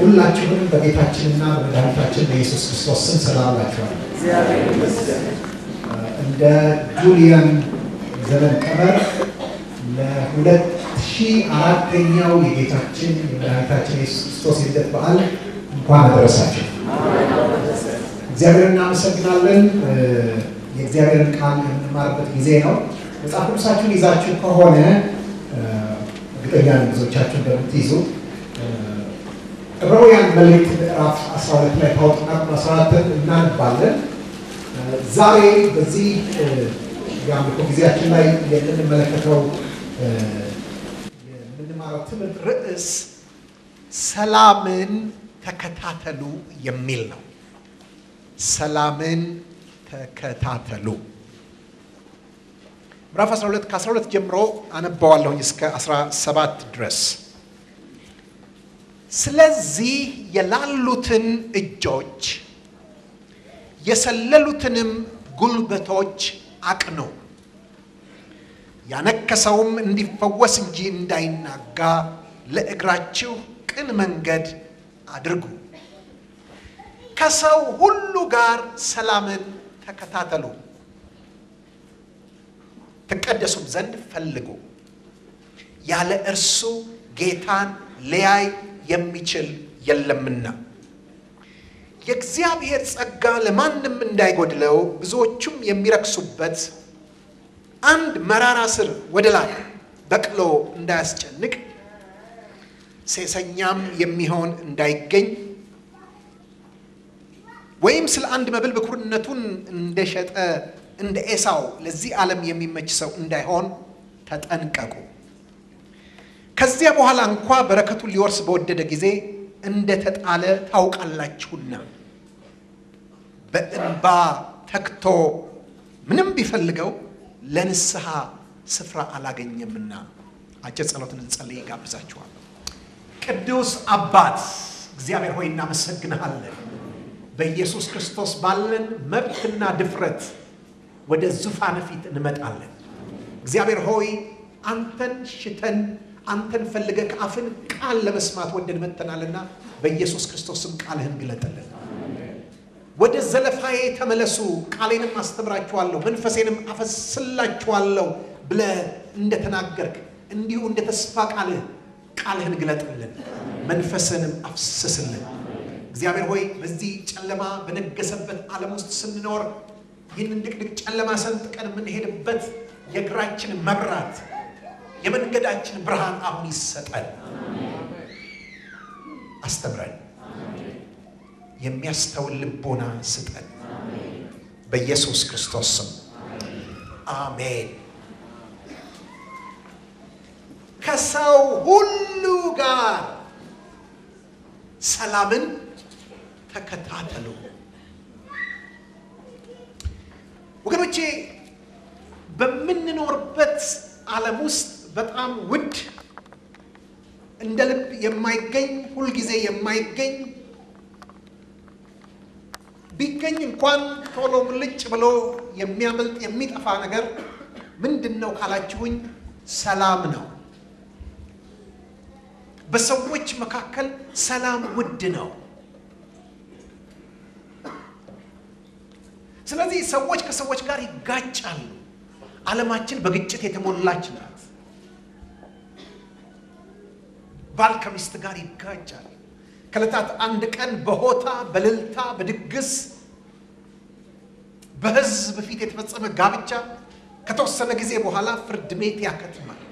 ሁላችሁንም በጌታችንና በመድኃኒታችን በኢየሱስ ክርስቶስ ስም ሰላም እላችኋለሁ። እንደ ጁሊያን ዘመን ቀመር ለሁለት ሺህ አራተኛው የጌታችን የመድኃኒታችን የኢየሱስ ክርስቶስ የልደት በዓል እንኳን አደረሳችሁ። እግዚአብሔር እናመሰግናለን። የእግዚአብሔርን ቃል የምንማርበት ጊዜ ነው። መጽሐፍ ቅዱሳችሁን ይዛችሁ ከሆነ እርግጠኛ ነኝ ብዙዎቻችሁ እንደምትይዙ ዕብራውያን መልእክት ምዕራፍ 12 ላይ ታወጡና ቁጥር 14 እናንባለን። ዛሬ በዚህ የአምልኮ ጊዜያችን ላይ የምንመለከተው የምንማረው ትምህርት ርዕስ ሰላምን ተከታተሉ የሚል ነው። ሰላምን ተከታተሉ። ምዕራፍ 12 ከ12 ጀምሮ አነባዋለሁኝ እስከ 17 ድረስ። ስለዚህ የላሉትን እጆች የሰለሉትንም ጉልበቶች አቅኑ፣ ያነከሰውም እንዲፈወስ እንጂ እንዳይናጋ ለእግራችሁ ቅን መንገድ አድርጉ። ከሰው ሁሉ ጋር ሰላምን ተከታተሉ፣ ትቀደሱም ዘንድ ፈልጉ። ያለ እርሱ ጌታን ሊያይ የሚችል የለምና። የእግዚአብሔር ጸጋ ለማንም እንዳይጎድለው ብዙዎቹም የሚረክሱበት አንድ መራራ ስር ወደ ላይ በቅሎ እንዳያስጨንቅ ሴሰኛም የሚሆን እንዳይገኝ ወይም ስለ አንድ መብል ብኩርነቱን እንደሸጠ እንደ ኤሳው ለዚህ ዓለም የሚመች ሰው እንዳይሆን ተጠንቀቁ። ከዚያ በኋላ እንኳ በረከቱን ሊወርስ በወደደ ጊዜ እንደተጣለ ታውቃላችሁና በእንባ ተግቶ ምንም ቢፈልገው ለንስሐ ስፍራ አላገኘምና። አጭር ጸሎትን እንጸልይ ይጋብዛችኋል። ቅዱስ አባት እግዚአብሔር ሆይ እናመሰግንሃለን። በኢየሱስ ክርስቶስ ባለን መብትና ድፍረት ወደ ዙፋን ፊት እንመጣለን። እግዚአብሔር ሆይ አንተን ሽተን አንተን ፈልገ ከአፍን ቃል ለመስማት ወደን መጥተናልና በኢየሱስ ክርስቶስም ቃልህን ግለጥልን። ወደ ዘለፋዬ ተመለሱ፣ ቃሌንም አስተምራችኋለሁ፣ መንፈሴንም አፈስላችኋለሁ ብለህ እንደተናገርክ እንዲሁ እንደ ተስፋ ቃልህ ቃልህን ግለጥልን፣ መንፈስንም አፍስስልን። እግዚአብሔር ሆይ በዚህ ጨለማ በነገሰበት ዓለም ውስጥ ስንኖር ይህንን ድቅድቅ ጨለማ ሰንጥቀን የምንሄድበት የእግራችን መብራት የመንገዳችን ብርሃን አሁን ይሰጠን። አስተምረን፣ የሚያስተውል ልቦና ስጠን። በኢየሱስ ክርስቶስ ስም አሜን። ከሰው ሁሉ ጋር ሰላምን ተከታተሉ። ወገኖቼ በምንኖርበት ዓለም ውስጥ በጣም ውድ እንደ ልብ የማይገኝ ሁልጊዜ የማይገኝ ቢገኝ እንኳን ቶሎ ሙልጭ ብሎ የሚያመልጥ የሚጠፋ ነገር ምንድን ነው ካላችሁኝ፣ ሰላም ነው። በሰዎች መካከል ሰላም ውድ ነው። ስለዚህ ሰዎች ከሰዎች ጋር ይጋጫሉ። ዓለማችን በግጭት የተሞላች ናት። ባል ከሚስት ጋር ይጋጫል። ከዕለታት አንድ ቀን በሆታ በእልልታ በድግስ በሕዝብ ፊት የተፈጸመ ጋብቻ ከተወሰነ ጊዜ በኋላ ፍርድ ቤት ያከትማል።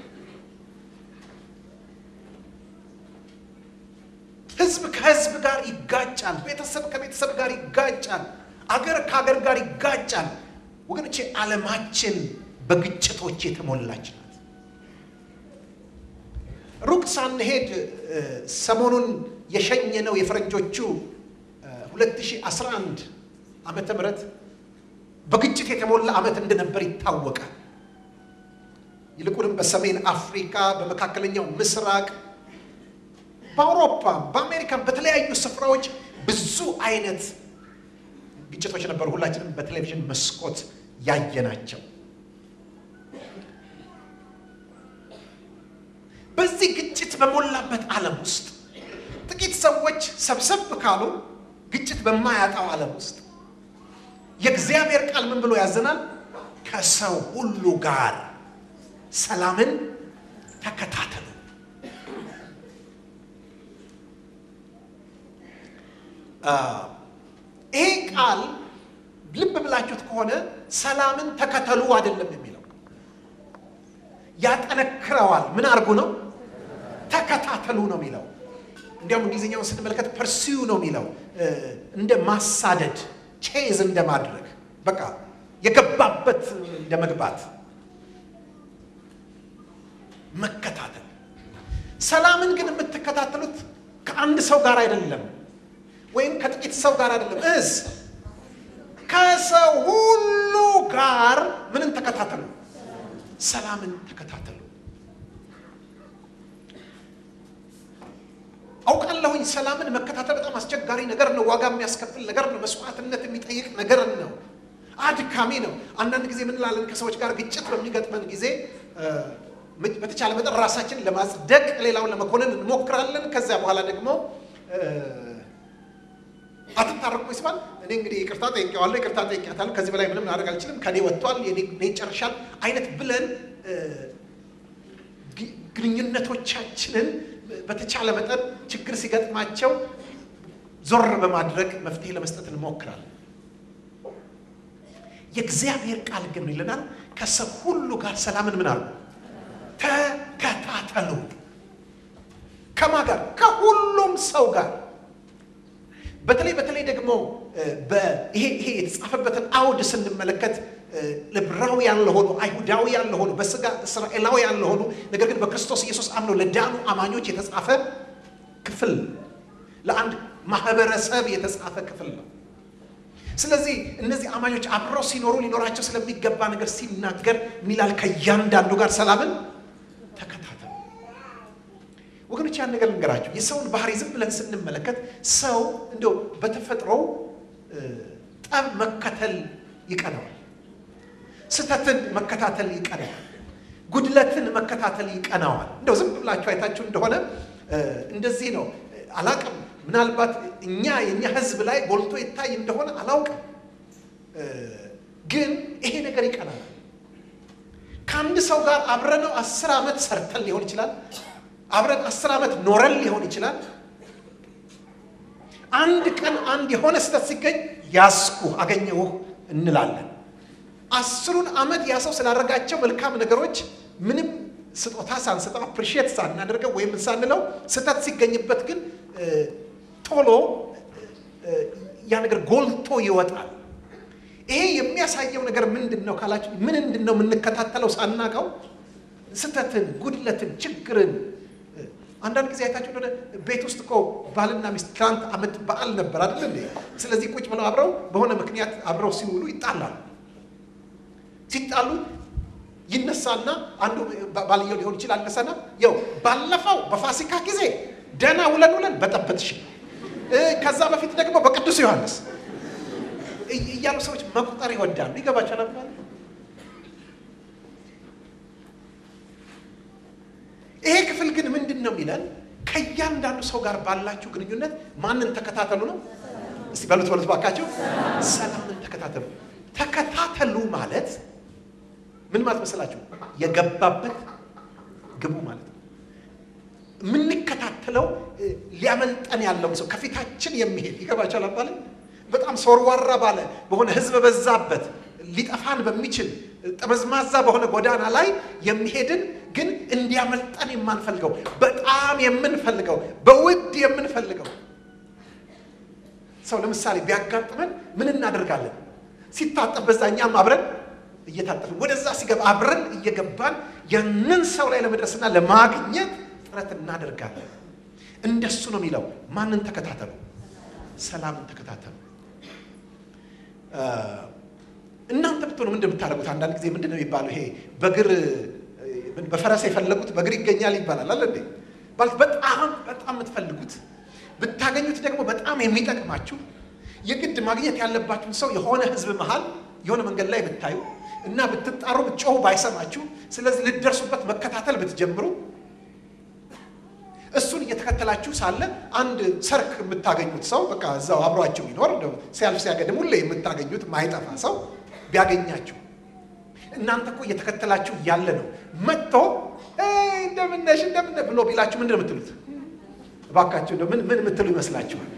ሕዝብ ከሕዝብ ጋር ይጋጫል። ቤተሰብ ከቤተሰብ ጋር ይጋጫል። አገር ከአገር ጋር ይጋጫል። ወገኖቼ ዓለማችን በግጭቶች የተሞላች ናት። ሩቅ ሳንሄድ ሰሞኑን የሸኘነው የፈረንጆቹ 2011 ዓመተ ምህረት በግጭት የተሞላ ዓመት እንደነበር ይታወቃል። ይልቁንም በሰሜን አፍሪካ፣ በመካከለኛው ምስራቅ፣ በአውሮፓ፣ በአሜሪካን በተለያዩ ስፍራዎች ብዙ አይነት ግጭቶች ነበሩ። ሁላችንም በቴሌቪዥን መስኮት ያየናቸው። በዚህ ግጭት በሞላበት ዓለም ውስጥ ጥቂት ሰዎች ሰብሰብ ካሉ ግጭት በማያጣው ዓለም ውስጥ የእግዚአብሔር ቃል ምን ብሎ ያዘናል? ከሰው ሁሉ ጋር ሰላምን ተከታተሉ። ይሄ ቃል ልብ ብላችሁት ከሆነ ሰላምን ተከተሉ አይደለም የሚለው፣ ያጠነክረዋል። ምን አድርጉ ነው? ተከታተሉ ነው የሚለው። እንዲያውም እንግሊዝኛውን ስንመለከት ፐርሲው ነው የሚለው፣ እንደ ማሳደድ ቼዝ እንደ ማድረግ በቃ የገባበት እንደ መግባት መከታተል። ሰላምን ግን የምትከታተሉት ከአንድ ሰው ጋር አይደለም፣ ወይም ከጥቂት ሰው ጋር አይደለም። እስ ከሰው ሁሉ ጋር ምንን ተከታተሉ? ሰላምን ተከታተሉ። አውቃለሁኝ ሰላምን መከታተል በጣም አስቸጋሪ ነገር ነው። ዋጋ የሚያስከፍል ነገር ነው። መስዋዕትነት የሚጠይቅ ነገር ነው። አድካሚ ነው። አንዳንድ ጊዜ ምን ላለን ከሰዎች ጋር ግጭት በሚገጥመን ጊዜ በተቻለ መጠን ራሳችን ለማጽደቅ ሌላውን ለመኮንን እንሞክራለን። ከዚያ በኋላ ደግሞ አትታረቁ ይስባል። እኔ እንግዲህ ይቅርታ ጠይቄዋለሁ፣ ይቅርታ ጠይቄያታለሁ፣ ከዚህ በላይ ምንም ላደርግ አልችልም፣ ከኔ ወጥቷል፣ እኔ ይጨርሻል አይነት ብለን ግንኙነቶቻችንን በተቻለ መጠን ችግር ሲገጥማቸው ዞር በማድረግ መፍትሄ ለመስጠት እንሞክራለን። የእግዚአብሔር ቃል ግን ይለናል ከሰው ሁሉ ጋር ሰላምን ምን አሉ ተከታተሉ። ከማ ጋር? ከሁሉም ሰው ጋር። በተለይ በተለይ ደግሞ ይሄ ይሄ የተጻፈበትን አውድ ስንመለከት ዕብራውያን ለሆኑ አይሁዳውያን ለሆኑ በስጋ እስራኤላውያን ለሆኑ ነገር ግን በክርስቶስ ኢየሱስ አምነው ለዳኑ አማኞች የተጻፈ ክፍል ለአንድ ማህበረሰብ የተጻፈ ክፍል ነው። ስለዚህ እነዚህ አማኞች አብረው ሲኖሩ ሊኖራቸው ስለሚገባ ነገር ሲናገር ሚላል ከእያንዳንዱ ጋር ሰላምን ተከታተሉ። ወገኖች ያን ነገር ልንገራቸው። የሰውን ባህሪ ዝም ብለን ስንመለከት ሰው እንደው በተፈጥሮው ጠብ መከተል ይቀነዋል። ስህተትን መከታተል ይቀነዋል። ጉድለትን መከታተል ይቀናዋል። እንደው ዝም ብላችሁ አይታችሁ እንደሆነ እንደዚህ ነው። አላቅም ምናልባት እኛ የእኛ ሕዝብ ላይ ጎልቶ ይታይ እንደሆነ አላውቅም፣ ግን ይሄ ነገር ይቀናል። ከአንድ ሰው ጋር አብረነው አስር ዓመት ሰርተን ሊሆን ይችላል። አብረን አስር ዓመት ኖረን ሊሆን ይችላል። አንድ ቀን አንድ የሆነ ስህተት ሲገኝ ያስኩ አገኘሁህ እንላለን። አስሩን ዓመት ያ ሰው ስላደረጋቸው መልካም ነገሮች ምንም ስጦታ ሳንሰጠው አፕሪሺየት ሳናደርገው ወይም ሳንለው ስህተት ሲገኝበት ግን ቶሎ ያ ነገር ጎልቶ ይወጣል። ይሄ የሚያሳየው ነገር ምንድን ነው ካላችሁ፣ ምንድን ነው የምንከታተለው ሳናቀው? ስህተትን፣ ጉድለትን፣ ችግርን አንዳንድ ጊዜ አይታችሁ እንደሆነ ቤት ውስጥ እኮ ባልና ሚስት ትናንት ዓመት በዓል ነበር አይደል እንዴ? ስለዚህ ቁጭ ብለው አብረው በሆነ ምክንያት አብረው ሲውሉ ይጣላሉ። ሲጣሉ ይነሳና አንዱ ባልየው ሊሆን ይችላል ነሳና ያው ባለፈው በፋሲካ ጊዜ ደህና ውለን ውለን በጠበጥሽ፣ ከዛ በፊት ደግሞ በቅዱስ ዮሐንስ እያሉ ሰዎች መቁጠር ይወዳሉ። ይገባቸዋል አባል ይሄ ክፍል ግን ምንድን ነው የሚለን? ከእያንዳንዱ ሰው ጋር ባላችሁ ግንኙነት ማንን ተከታተሉ ነው። እስቲ በሉት በሉት ባካችሁ፣ ሰላምን ተከታተሉ። ተከታተሉ ማለት ምን ማለት መሰላችሁ? የገባበት ግቡ ማለት ነው። የምንከታተለው ሊያመልጠን ያለውን ሰው ከፊታችን የሚሄድ ይገባቸዋል አባለ በጣም ሶርዋራ ባለ በሆነ ህዝብ በዛበት ሊጠፋን በሚችል ጠመዝማዛ በሆነ ጎዳና ላይ የሚሄድን ግን እንዲያመልጠን የማንፈልገው በጣም የምንፈልገው በውድ የምንፈልገው ሰው ለምሳሌ ቢያጋጥመን ምን እናደርጋለን? ሲታጠብ በዛ እኛም አብረን እየታጠፍን ወደዛ ሲገባ አብረን እየገባን ያንን ሰው ላይ ለመድረስና ለማግኘት ጥረት እናደርጋለን። እንደሱ ነው የሚለው። ማንን ተከታተሉ? ሰላምን ተከታተሉ። እናንተ ብትሆኑ ምንድን የምታደርጉት? አንዳንድ ጊዜ ምንድን ነው የሚባለው? ይሄ በእግር በፈረስ የፈለጉት በእግር ይገኛል ይባላል አለ እንዴ? ማለት በጣም በጣም የምትፈልጉት ብታገኙት ደግሞ በጣም የሚጠቅማችሁ የግድ ማግኘት ያለባችሁን ሰው የሆነ ህዝብ መሃል የሆነ መንገድ ላይ ብታዩ እና ብትጣሩ ብትጮሁ ባይሰማችሁ፣ ስለዚህ ልትደርሱበት መከታተል ብትጀምሩ እሱን እየተከ እየተከተላችሁ ሳለ አንድ ሰርክ የምታገኙት ሰው በቃ እዛው አብሯችሁ ይኖር ሲያልፍ ሲያገድም ሁሌ የምታገኙት ማይጠፋ ሰው ቢያገኛችሁ እናንተ እኮ እየተከተላችሁ እያለ ነው መጥቶ እንደምነሽ እንደምነ ብሎ ቢላችሁ ምንድን ነው የምትሉት? እባካችሁ ምን ምን የምትሉ ይመስላችኋል?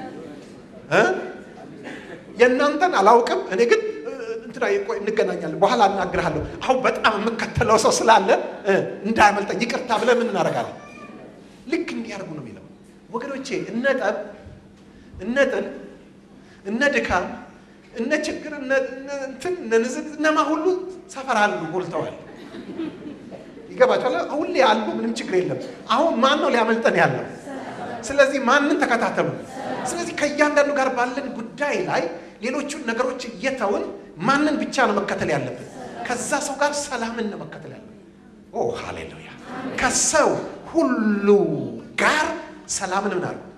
የእናንተን አላውቅም። እኔ ግን እንትና ቆይ እንገናኛለን፣ በኋላ እናግርሃለሁ። አሁን በጣም የምከተለው ሰው ስላለ እንዳያመልጠኝ ይቅርታ ብለን ምን እናደርጋለን? ልክ እንዲያርጉ ነው የሚለው ወገኖቼ። እነ ጠብ፣ እነ ጥል፣ እነ ድካም፣ እነ ችግር፣ እንትን እነ ንዝግ እነማ ሁሉ ሰፈር አሉ ሞልተዋል። ይገባቸዋል። ሁሌ ያሉ ምንም ችግር የለም። አሁን ማን ነው ሊያመልጠን ያለው? ስለዚህ ማንን ተከታተሉ። ስለዚህ ከእያንዳንዱ ጋር ባለን ጉዳይ ላይ ሌሎቹን ነገሮች እየተውን ማንን ብቻ ነው መከተል ያለብን? ከዛ ሰው ጋር ሰላምን ነው መከተል ያለብን። ኦ ሃሌሉያ! ከሰው ሁሉ ጋር ሰላምን ምን አሉ?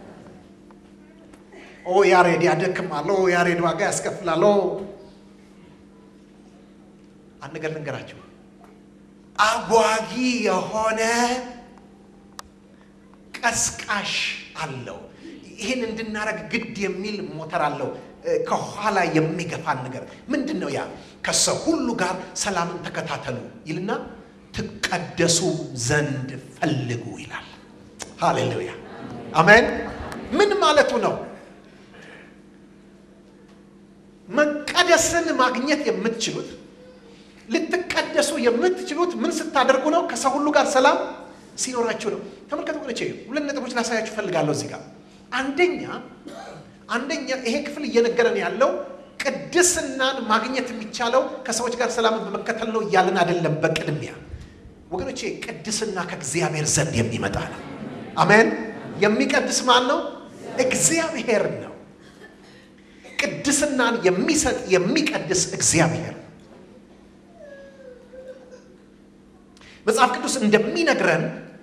ኦ ያሬድ ያደክማል፣ ኦ ያሬድ ዋጋ ያስከፍላል። አንድ ነገር ልንገራችሁ፣ አጓጊ የሆነ ቀስቃሽ አለው። ይህን እንድናረግ ግድ የሚል ሞተር አለው። ከኋላ የሚገፋን ነገር ምንድን ነው? ያ ከሰው ሁሉ ጋር ሰላምን ተከታተሉ ይልና ትቀደሱ ዘንድ ፈልጉ ይላል። ሃሌሉያ አሜን። ምን ማለቱ ነው? መቀደስን ማግኘት የምትችሉት ልትቀደሱ የምትችሉት ምን ስታደርጉ ነው? ከሰው ሁሉ ጋር ሰላም ሲኖራችሁ ነው። ተመልከቱ ወገኖቼ፣ ሁለት ነጥቦች ላሳያችሁ ፈልጋለሁ እዚህ ጋር አንደኛ አንደኛ ይሄ ክፍል እየነገረን ያለው ቅድስናን ማግኘት የሚቻለው ከሰዎች ጋር ሰላምን በመከተል ነው እያልን አይደለም። በቅድሚያ ወገኖቼ ቅድስና ከእግዚአብሔር ዘንድ የሚመጣ ነው። አሜን። የሚቀድስ ማን ነው? እግዚአብሔር ነው። ቅድስናን የሚሰጥ የሚቀድስ እግዚአብሔር መጽሐፍ ቅዱስ እንደሚነግረን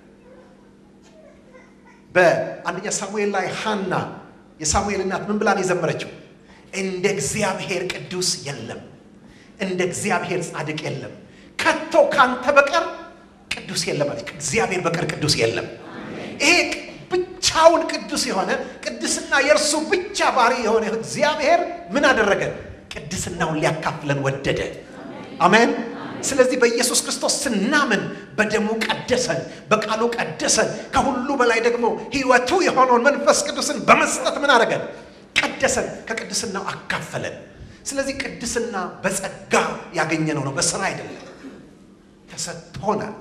በአንደኛ ሳሙኤል ላይ ሐና የሳሙኤል እናት ምን ብላን የዘመረችው? እንደ እግዚአብሔር ቅዱስ የለም፣ እንደ እግዚአብሔር ጻድቅ የለም፣ ከቶ ካንተ በቀር ቅዱስ የለም አለች። ከእግዚአብሔር በቀር ቅዱስ የለም። ይሄ ብቻውን ቅዱስ የሆነ ቅድስና የእርሱ ብቻ ባህሪ የሆነ እግዚአብሔር ምን አደረገ? ቅድስናውን ሊያካፍለን ወደደ። አሜን። ስለዚህ በኢየሱስ ክርስቶስ ስናምን በደሙ ቀደሰን፣ በቃሉ ቀደሰን። ከሁሉ በላይ ደግሞ ሕይወቱ የሆነውን መንፈስ ቅዱስን በመስጠት ምን አደረገን? ቀደሰን፣ ከቅድስናው አካፈለን። ስለዚህ ቅድስና በጸጋ ያገኘነው ነው፣ በስራ አይደለም፣ ተሰጥቶናል።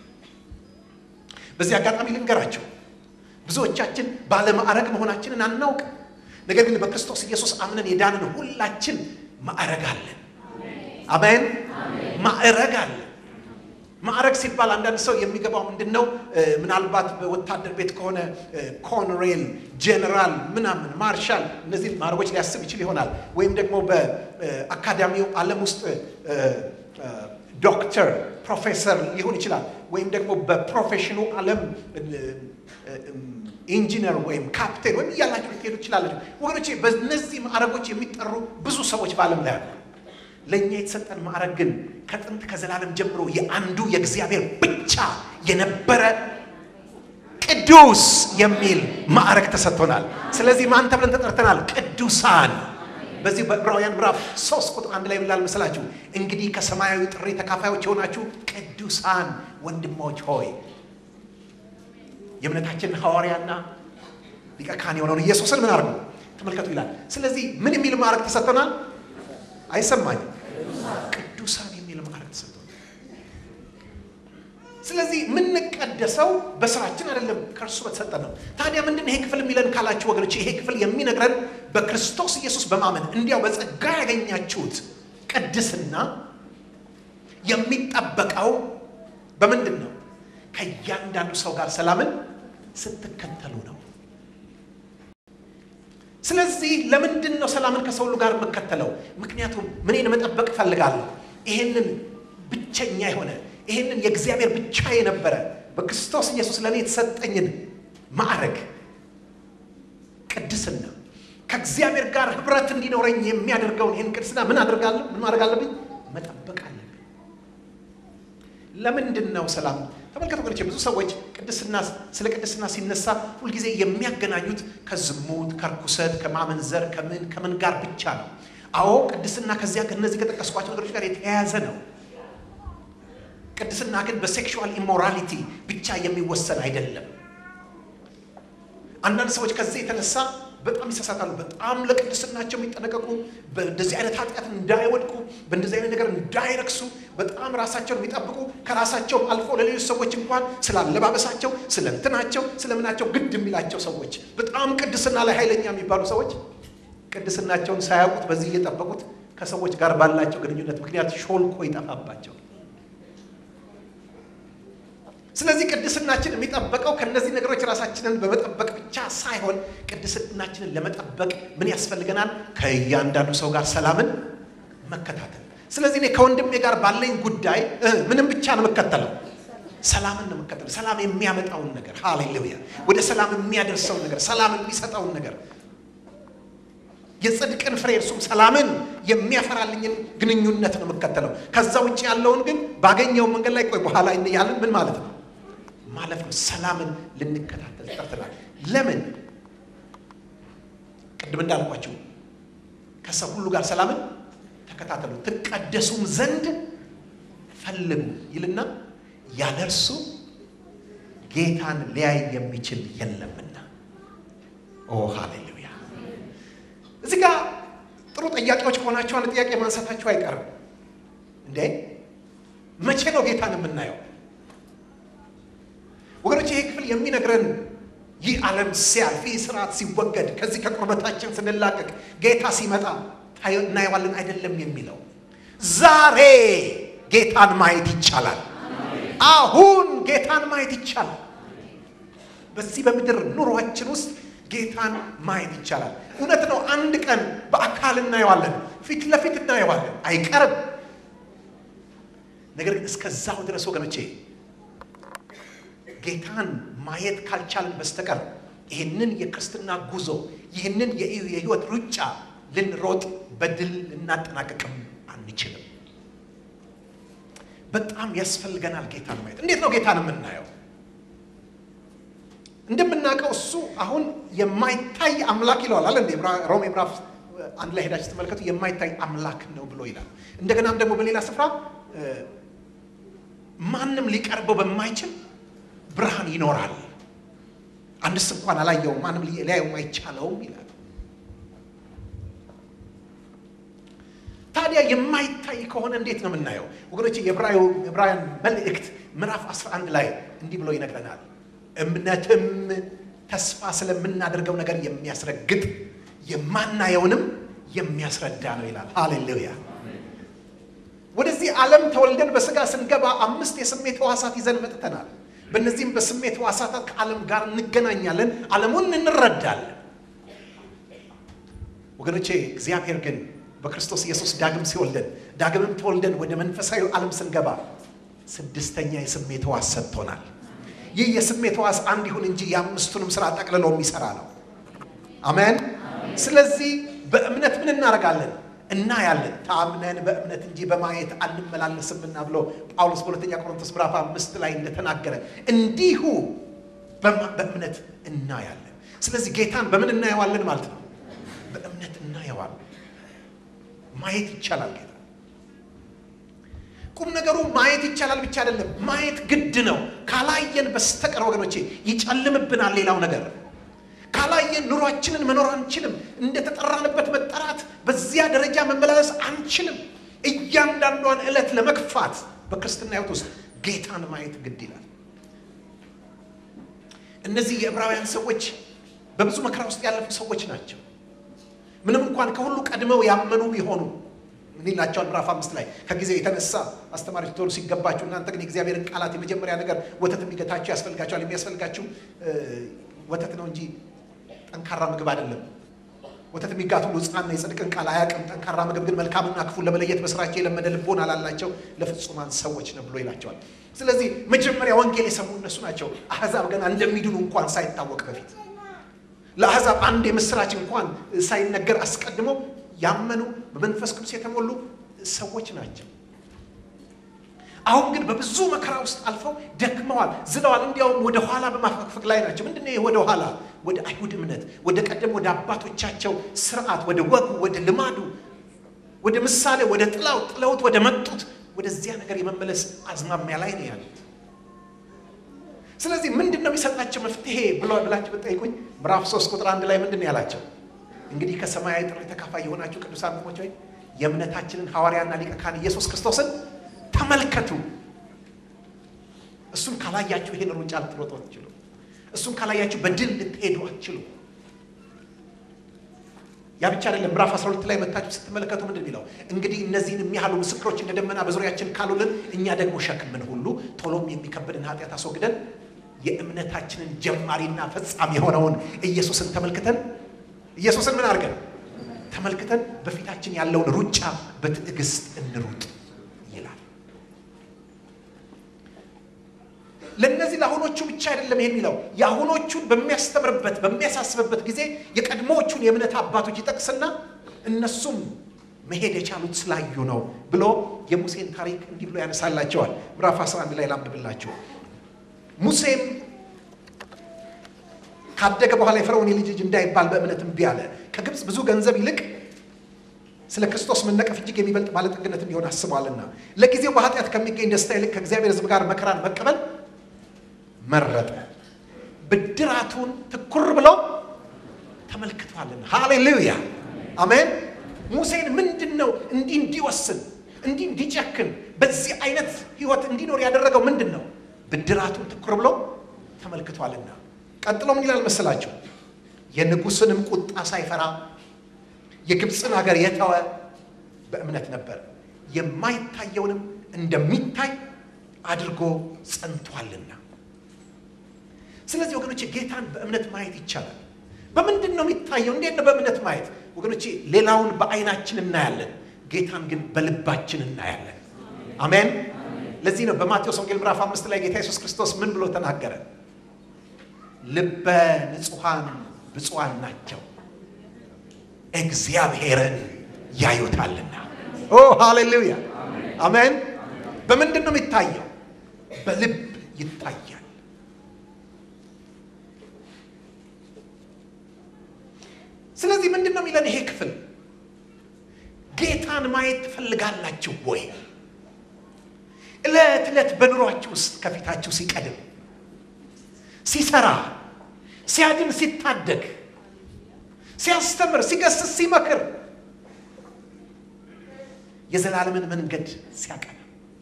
በዚህ አጋጣሚ ልንገራቸው፣ ብዙዎቻችን ባለማዕረግ መሆናችንን አናውቅም። ነገር ግን በክርስቶስ ኢየሱስ አምነን የዳንን ሁላችን ማዕረግ አለን። አሜን። ማዕረግ አለ። ማዕረግ ሲባል አንዳንድ ሰው የሚገባው ምንድን ነው? ምናልባት በወታደር ቤት ከሆነ ኮሎኔል፣ ጄኔራል፣ ምናምን ማርሻል፣ እነዚህ ማዕረጎች ሊያስብ ይችል ይሆናል። ወይም ደግሞ በአካዳሚው ዓለም ውስጥ ዶክተር፣ ፕሮፌሰር ሊሆን ይችላል። ወይም ደግሞ በፕሮፌሽኑ ዓለም ኢንጂነር ወይም ካፕቴን ወይም እያላችሁ ልትሄዱ ትችላለች። ወገኖቼ በእነዚህ ማዕረጎች የሚጠሩ ብዙ ሰዎች በዓለም ላይ አሉ። ለእኛ የተሰጠን ማዕረግ ግን ከጥንት ከዘላለም ጀምሮ የአንዱ የእግዚአብሔር ብቻ የነበረ ቅዱስ የሚል ማዕረግ ተሰጥቶናል። ስለዚህ ማን ተብለን ተጠርተናል? ቅዱሳን። በዚህ በዕብራውያን ምዕራፍ ሶስት ቁጥር አንድ ላይ ብላል መሰላችሁ? እንግዲህ ከሰማያዊ ጥሪ ተካፋዮች የሆናችሁ ቅዱሳን ወንድሞች ሆይ የእምነታችንን ሐዋርያና ሊቀ ካህን የሆነውን ኢየሱስን ምን አድርጉ ተመልከቱ ይላል። ስለዚህ ምን የሚል ማዕረግ ተሰጥቶናል? አይሰማኝም። ቅዱሳን የሚል ማዕረግ ተሰጥቶናል። ስለዚህ የምንቀደሰው በስራችን አይደለም፣ ከእርሱ በተሰጠ ነው። ታዲያ ምንድን ይሄ ክፍል የሚለን ካላችሁ ወገኖች፣ ይሄ ክፍል የሚነግረን በክርስቶስ ኢየሱስ በማመን እንዲያው በጸጋ ያገኛችሁት ቅድስና የሚጠበቀው በምንድን ነው? ከእያንዳንዱ ሰው ጋር ሰላምን ስትከተሉ ነው። ስለዚህ ለምንድን ነው ሰላምን ከሰው ሁሉ ጋር የምከተለው? ምክንያቱም ምንን መጠበቅ እፈልጋለሁ። ይሄንን ብቸኛ የሆነ ይሄንን የእግዚአብሔር ብቻ የነበረ በክርስቶስ ኢየሱስ ለእኔ የተሰጠኝን ማዕረግ ቅድስና ከእግዚአብሔር ጋር ህብረት እንዲኖረኝ የሚያደርገውን ይህን ቅድስና ምን አድርጋለሁ? ምን ማድረግ አለብኝ? መጠበቅ አለብኝ። ለምንድን ነው ሰላም ተመልከቱ ወገኖቼ፣ ብዙ ሰዎች ቅድስና ስለ ቅድስና ሲነሳ ሁልጊዜ የሚያገናኙት ከዝሙት፣ ከርኩሰት፣ ከማመንዘር ከምን ከምን ጋር ብቻ ነው። አዎ ቅድስና ከዚያ ከእነዚህ ከጠቀስኳቸው ነገሮች ጋር የተያያዘ ነው። ቅድስና ግን በሴክሹዋል ኢሞራሊቲ ብቻ የሚወሰን አይደለም። አንዳንድ ሰዎች ከዚህ የተነሳ በጣም ይሳሳታሉ። በጣም ለቅድስናቸው የሚጠነቀቁ በእንደዚህ አይነት ኃጢአት እንዳይወድቁ፣ በእንደዚህ አይነት ነገር እንዳይረክሱ በጣም ራሳቸውን የሚጠብቁ ከራሳቸው አልፎ ለሌሎች ሰዎች እንኳን ስለ አለባበሳቸው፣ ስለ እንትናቸው፣ ስለምናቸው ግድ የሚላቸው ሰዎች በጣም ቅድስና ላይ ኃይለኛ የሚባሉ ሰዎች ቅድስናቸውን ሳያውቁት በዚህ እየጠበቁት ከሰዎች ጋር ባላቸው ግንኙነት ምክንያት ሾልኮ ይጠፋባቸው። ስለዚህ ቅድስናችን የሚጠበቀው ከእነዚህ ነገሮች ራሳችንን በመጠበቅ ብቻ ሳይሆን ቅድስናችንን ለመጠበቅ ምን ያስፈልገናል? ከእያንዳንዱ ሰው ጋር ሰላምን መከታተል። ስለዚህ እኔ ከወንድሜ ጋር ባለኝ ጉዳይ ምንም ብቻ ነው የምከተለው? ሰላምን ነው የምከተለው። ሰላም የሚያመጣውን ነገር፣ ሃሌሉያ፣ ወደ ሰላም የሚያደርሰውን ነገር፣ ሰላም የሚሰጠውን ነገር የጽድቅን ፍሬ እርሱም ሰላምን የሚያፈራልኝን ግንኙነት ነው የምከተለው። ከዛ ውጭ ያለውን ግን ባገኘው መንገድ ላይ ቆይ በኋላ ያለን ምን ማለት ነው ማለፍ ነው። ሰላምን ልንከታተል ጠርተናል። ለምን? ቅድም እንዳልኳቸው ከሰው ሁሉ ጋር ሰላምን ተከታተሉ፣ ትቀደሱም ዘንድ ፈልጉ ይልና ያለ እርሱ ጌታን ሊያይ የሚችል የለምና። ኦ ሃሌሉያ! እዚህ ጋር ጥሩ ጥያቄዎች ከሆናቸው አንድ ጥያቄ ማንሳታቸው አይቀርም። እንዴ መቼ ነው ጌታን የምናየው? ወገኖች ይሄ ክፍል የሚነግረን ይህ ዓለም ሲያልፍ ይህ ስርዓት ሲወገድ ከዚህ ከቁርበታችን ስንላቀቅ ጌታ ሲመጣ እናየዋለን አይደለም የሚለው ዛሬ ጌታን ማየት ይቻላል። አሁን ጌታን ማየት ይቻላል። በዚህ በምድር ኑሯችን ውስጥ ጌታን ማየት ይቻላል። እውነት ነው። አንድ ቀን በአካል እናየዋለን፣ ፊት ለፊት እናየዋለን፣ አይቀርም። ነገር ግን እስከዛው ድረስ ወገኖቼ ጌታን ማየት ካልቻልን በስተቀር ይህንን የክርስትና ጉዞ ይህንን የህይወት ሩጫ ልንሮጥ በድል ልናጠናቀቅም አንችልም። በጣም ያስፈልገናል ጌታን ማየት። እንዴት ነው ጌታን የምናየው? እንደምናውቀው እሱ አሁን የማይታይ አምላክ ይለዋል አለ እንዴ ሮሜ ምዕራፍ አንድ ላይ ሄዳችሁ ስትመለከቱ የማይታይ አምላክ ነው ብሎ ይላል። እንደገናም ደግሞ በሌላ ስፍራ ማንም ሊቀርበው በማይችል ብርሃን ይኖራል፣ አንድስ እንኳን አላየውም፣ ማንም ሊያየውም አይቻለውም ይላል። ታዲያ የማይታይ ከሆነ እንዴት ነው የምናየው? ወገኖች የዕብራውያን መልእክት ምዕራፍ 11 ላይ እንዲህ ብሎ ይነግረናል። እምነትም ተስፋ ስለምናደርገው ነገር የሚያስረግጥ የማናየውንም የሚያስረዳ ነው ይላል። ሃሌሉያ። ወደዚህ ዓለም ተወልደን በስጋ ስንገባ አምስት የስሜት ሕዋሳት ይዘን መጥተናል። በእነዚህም በስሜት ሕዋሳታት ከዓለም ጋር እንገናኛለን፣ ዓለሙን እንረዳለን። ወገኖቼ እግዚአብሔር ግን በክርስቶስ ኢየሱስ ዳግም ሲወልደን ዳግምም ተወልደን ወደ መንፈሳዊ ዓለም ስንገባ ስድስተኛ የስሜት ሕዋስ ሰጥቶናል። ይህ የስሜት ሕዋስ አንድ ይሁን እንጂ የአምስቱንም ስራ ጠቅልሎ የሚሰራ ነው። አሜን። ስለዚህ በእምነት ምን እናደርጋለን? እናያለን። ታምነን በእምነት እንጂ በማየት አንመላለስምና ብሎ ጳውሎስ በሁለተኛ ቆሮንቶስ ምዕራፍ አምስት ላይ እንደተናገረ እንዲሁ በእምነት እናያለን። ስለዚህ ጌታን በምን እናየዋለን ማለት ነው? በእምነት እናየዋለን። ማየት ይቻላል ጌታ ቁም ነገሩ ማየት ይቻላል ብቻ አይደለም፣ ማየት ግድ ነው። ካላየን በስተቀር ወገኖቼ ይጨልምብናል። ሌላው ነገር ካላየን ኑሯችንን መኖር አንችልም። እንደተጠራንበት መጠራት፣ በዚያ ደረጃ መመላለስ አንችልም። እያንዳንዷን ዕለት ለመግፋት በክርስትና ሕይወት ውስጥ ጌታን ማየት ግድ ይላል። እነዚህ የዕብራውያን ሰዎች በብዙ መከራ ውስጥ ያለፉ ሰዎች ናቸው። ምንም እንኳን ከሁሉ ቀድመው ያመኑ ቢሆኑ ምን ይላቸዋል? ምዕራፍ አምስት ላይ ከጊዜው የተነሳ አስተማሪዎች ትሆኑ ሲገባችሁ እናንተ ግን የእግዚአብሔርን ቃላት የመጀመሪያ ነገር ወተት የሚገታችሁ ያስፈልጋችኋል። የሚያስፈልጋችሁ ወተት ነው እንጂ ጠንካራ ምግብ አይደለም። ወተት የሚጋት ሁሉ ሕፃን ነው፣ የጽድቅን ቃል አያውቅም። ጠንካራ ምግብ ግን መልካምና ክፉን ለመለየት በስራቸው የለመደ ልቦና ላላቸው ለፍጹማን ሰዎች ነው ብሎ ይላቸዋል። ስለዚህ መጀመሪያ ወንጌል የሰሙ እነሱ ናቸው። አሕዛብ ገና እንደሚድኑ እንኳን ሳይታወቅ በፊት ለአሕዛብ አንድ የምስራች እንኳን ሳይነገር አስቀድሞ ያመኑ በመንፈስ ቅዱስ የተሞሉ ሰዎች ናቸው። አሁን ግን በብዙ መከራ ውስጥ አልፈው ደክመዋል፣ ዝለዋል። እንዲያውም ወደ ኋላ በማፈግፈግ ላይ ናቸው። ምንድን ነው ወደ ኋላ? ወደ አይሁድ እምነት፣ ወደ ቀደም ወደ አባቶቻቸው ስርዓት፣ ወደ ወጉ፣ ወደ ልማዱ፣ ወደ ምሳሌ፣ ወደ ጥላው ጥለውት ወደ መጡት ወደዚያ ነገር የመመለስ አዝማሚያ ላይ ነው ያሉት። ስለዚህ ምንድን ነው የሚሰጣቸው መፍትሄ ብሎ ብላችሁ ብጠይቁኝ ምዕራፍ ሶስት ቁጥር አንድ ላይ ምንድን ነው ያላቸው? እንግዲህ ከሰማያዊ ጥሪ ተካፋይ የሆናችሁ ቅዱሳን ወንድሞች ሆይ የእምነታችንን ሐዋርያና ሊቀ ካህን ኢየሱስ ክርስቶስን ተመልከቱ። እሱን ካላያችሁ ይሄን ሩጫ ልትሮጡ አትችሉ። እሱን ካላያችሁ በድል ልትሄዱ አትችሉ። ያ ብቻ አይደለም። ምዕራፍ 12 ላይ መታችሁ ስትመለከቱ ምንድን የሚለው እንግዲህ እነዚህን የሚያህሉ ምስክሮች እንደ ደመና በዙሪያችን ካሉልን እኛ ደግሞ ሸክምን ሁሉ ቶሎም የሚከብድን ኃጢአት አስወግደን የእምነታችንን ጀማሪና ፈጻሚ የሆነውን ኢየሱስን ተመልክተን ኢየሱስን ምን አድርገን ተመልክተን በፊታችን ያለውን ሩጫ በትዕግስት እንሩጥ ይላል። ለእነዚህ ለአሁኖቹ ብቻ አይደለም ይሄ የሚለው የአሁኖቹን በሚያስተምርበት በሚያሳስብበት ጊዜ የቀድሞዎቹን የእምነት አባቶች ይጠቅስና እነሱም መሄድ የቻሉት ስላዩ ነው ብሎ የሙሴን ታሪክ እንዲህ ብሎ ያነሳላቸዋል። ምዕራፍ 11 ላይ ላንብብላችሁ። ሙሴም ካደገ በኋላ የፈርዖን የልጅ ልጅ እንዳይባል በእምነት እምቢ አለ። ከግብፅ ብዙ ገንዘብ ይልቅ ስለ ክርስቶስ መነቀፍ እጅግ የሚበልጥ ባለጠግነት እንዲሆን አስቧልና ለጊዜው በኃጢአት ከሚገኝ ደስታ ይልቅ ከእግዚአብሔር ሕዝብ ጋር መከራን መቀበል መረጠ። ብድራቱን ትኩር ብሎ ተመልክቷልና። ሃሌሉያ አሜን። ሙሴን ምንድን ነው እንዲህ እንዲወስን እንዲህ እንዲጨክን በዚህ አይነት ህይወት እንዲኖር ያደረገው ምንድን ነው? ብድራቱን ትኩር ብሎ ተመልክቷልና። ቀጥሎ ምን ይላል መሰላቸው? የንጉሥንም ቁጣ ሳይፈራ የግብፅን ሀገር የተወ በእምነት ነበር፣ የማይታየውንም እንደሚታይ አድርጎ ጸንቷልና። ስለዚህ ወገኖቼ ጌታን በእምነት ማየት ይቻላል። በምንድን ነው የሚታየው? እንዴት ነው በእምነት ማየት? ወገኖቼ ሌላውን በአይናችን እናያለን፣ ጌታን ግን በልባችን እናያለን። አሜን። ለዚህ ነው በማቴዎስ ወንጌል ምዕራፍ አምስት ላይ ጌታ ኢየሱስ ክርስቶስ ምን ብሎ ተናገረ? ልበ ንጹሐን ብፁዓን ናቸው እግዚአብሔርን ያዩታልና። ኦ ሃሌሉያ አሜን። በምንድን ነው የሚታየው? በልብ ይታያል። ስለዚህ ምንድን ነው የሚለን ይሄ ክፍል? ጌታን ማየት ትፈልጋላችሁ ወይ? ዕለት ዕለት በኑሯችሁ ውስጥ ከፊታችሁ ሲቀድም፣ ሲሰራ፣ ሲያድን፣ ሲታደግ ሲያስተምር፣ ሲገስስ፣ ሲመክር የዘላለምን መንገድ ሲያቀና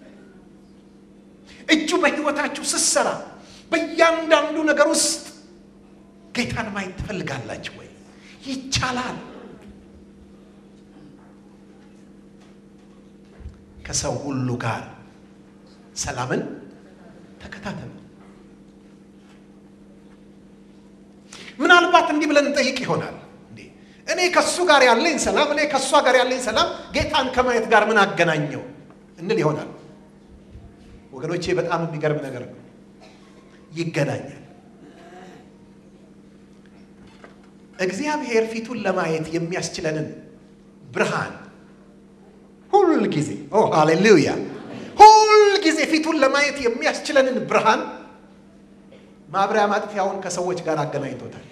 እጁ በሕይወታችሁ ስትሰራ በእያንዳንዱ ነገር ውስጥ ጌታን ማየት ትፈልጋላችሁ ወይ? ይቻላል። ከሰው ሁሉ ጋር ሰላምን ተከታተሉ። ምናልባት እንዲህ ብለን እንጠይቅ ይሆናል እኔ ከእሱ ጋር ያለኝ ሰላም እኔ ከእሷ ጋር ያለኝ ሰላም ጌታን ከማየት ጋር ምን አገናኘው እንል ይሆናል። ወገኖቼ በጣም የሚገርም ነገር ነው። ይገናኛል። እግዚአብሔር ፊቱን ለማየት የሚያስችለንን ብርሃን ሁል ጊዜ ኦ ሃሌሉያ፣ ሁል ጊዜ ፊቱን ለማየት የሚያስችለንን ብርሃን ማብሪያ ማጥፊያውን ከሰዎች ጋር አገናኝቶታል።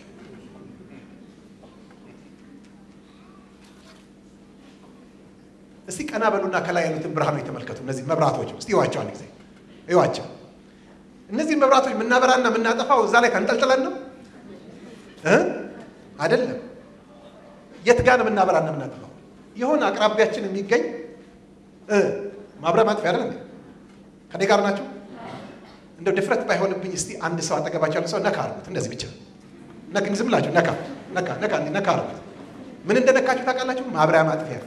እስቲ ቀና በሉና ከላይ ያሉትን ብርሃኖች ተመልከቱ። እነዚህ መብራቶች እስቲ እዩዋቸው፣ አንድ ጊዜ እዩዋቸው። እነዚህን መብራቶች የምናበራና የምናጠፋው እዛ ላይ ተንጠልጥለን ነው እ አይደለም። የት ጋር ነው የምናበራና የምናጠፋው? የሆነ አቅራቢያችን የሚገኝ ማብሪያ ማጥፊያ አይደል እንዴ? ከኔ ጋር ናቸው። እንደው ድፍረት ባይሆንብኝ እስቲ አንድ ሰው አጠገባቸው ያለ ሰው ነካ አርጉት። እንደዚህ ብቻ ነክ ዝም ብላችሁ ነካ ነካ ነካ ነካ አርጉት። ምን እንደነካችሁ ታውቃላችሁ? ማብሪያ ማጥፊያ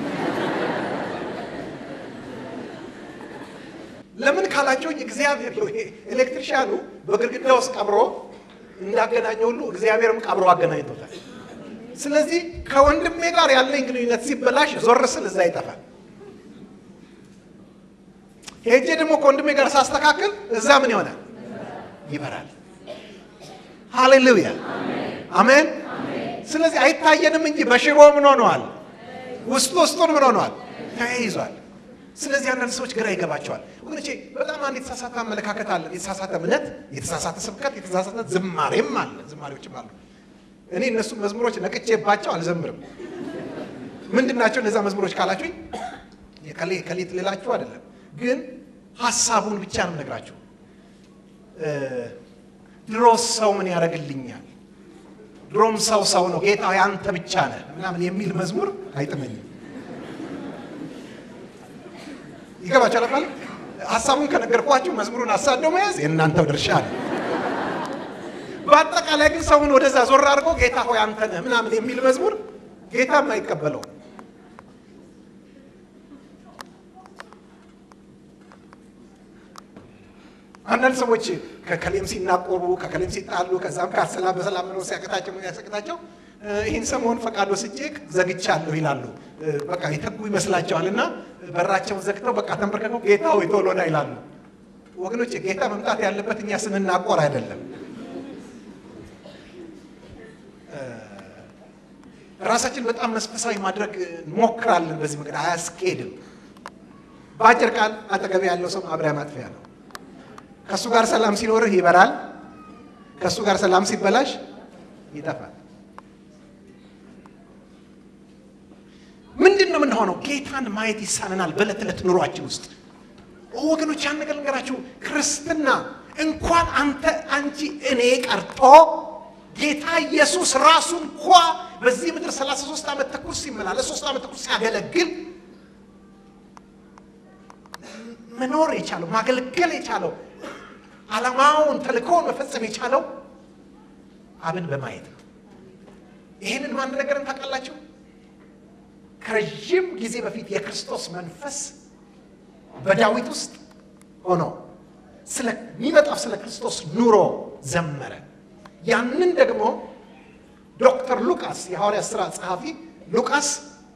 ለምን ካላቸው እግዚአብሔር ኤሌክትሪሻኑ በግድግዳ ውስጥ ቀብሮ እንዳገናኘ ሁሉ እግዚአብሔርም ቀብሮ አገናኝቶታል። ስለዚህ ከወንድሜ ጋር ያለኝ ግንኙነት ሲበላሽ ዞር ስል እዛ ይጠፋል። ሄጄ ደግሞ ከወንድሜ ጋር ሳስተካክል እዛ ምን ይሆናል? ይበራል። ሃሌሉያ አሜን። ስለዚህ አይታየንም እንጂ በሽቦ ምን ሆነዋል? ውስጡ ውስጡን ምን ሆነዋል? ተያይዟል። ስለዚህ አንዳንድ ሰዎች ግራ ይገባቸዋል። ወገኖቼ በጣም አንድ የተሳሳተ አመለካከት አለ፣ የተሳሳተ እምነት፣ የተሳሳተ ስብከት፣ የተሳሳተ ዝማሬም አለ፣ ዝማሬዎችም አሉ። እኔ እነሱን መዝሙሮች ነቅቼባቸው አልዘምርም። ምንድን ናቸው እነዛ መዝሙሮች ካላችሁኝ የከሌ ከሌት ልላችሁ አይደለም፣ ግን ሀሳቡን ብቻ ነው ነግራችሁ። ድሮስ ሰው ምን ያደርግልኛል፣ ድሮም ሰው ሰው ነው፣ ጌታ አንተ ብቻ ነህ ምናምን የሚል መዝሙር አይጥመኝም። ይገባችኋል አባል ሀሳቡን ከነገርኳችሁ መዝሙሩን አሳደው መያዝ የእናንተው ድርሻ ነው። በአጠቃላይ ግን ሰውን ወደዛ ዞር አድርጎ ጌታ ሆይ አንተ ነህ ምናምን የሚል መዝሙር ጌታም አይቀበለው። አንዳንድ ሰዎች ከከሌም ሲናቆሩ ከከሌም ሲጣሉ ከዛም ጋር ሰላም በሰላም መኖር ሲያቅታቸው ሲያቅታቸው ይህን ሰሞን ፈቃድ ወስጄ ዘግቻለሁ ይላሉ። በቃ የተጉ ይመስላቸዋል እና በራቸውን ዘግተው በቃ ተንበርከከው ጌታ ሆይ ቶሎ ና ይላሉ። ወገኖች ጌታ መምጣት ያለበት እኛ ስንናቆር አይደለም። ራሳችን በጣም መንፈሳዊ ማድረግ እንሞክራለን። በዚህ መንገድ አያስኬድም። በአጭር ቃል አጠገብ ያለው ሰው ማብሪያ ማጥፊያ ነው። ከእሱ ጋር ሰላም ሲኖርህ ይበራል፣ ከእሱ ጋር ሰላም ሲበላሽ ይጠፋል። ምንድን ነው የምንሆነው? ጌታን ማየት ይሳነናል በዕለት ዕለት ኑሯችን ውስጥ ወገኖች። ያን ነገር ልንገራችሁ፣ ክርስትና እንኳን አንተ አንቺ እኔ ቀርቶ ጌታ ኢየሱስ ራሱ እንኳ በዚህ ምድር 33 ዓመት ተኩል ሲመላለስ ሶስት ዓመት ተኩል ሲያገለግል መኖር የቻለው ማገልገል የቻለው ዓላማውን ተልእኮውን መፈጸም የቻለው አብን በማየት ነው። ይህንን ማን ነገርን ታውቃላችሁ? ከረዥም ጊዜ በፊት የክርስቶስ መንፈስ በዳዊት ውስጥ ሆኖ ስለሚመጣው ስለ ክርስቶስ ኑሮ ዘመረ። ያንን ደግሞ ዶክተር ሉቃስ የሐዋርያት ሥራ ጸሐፊ ሉቃስ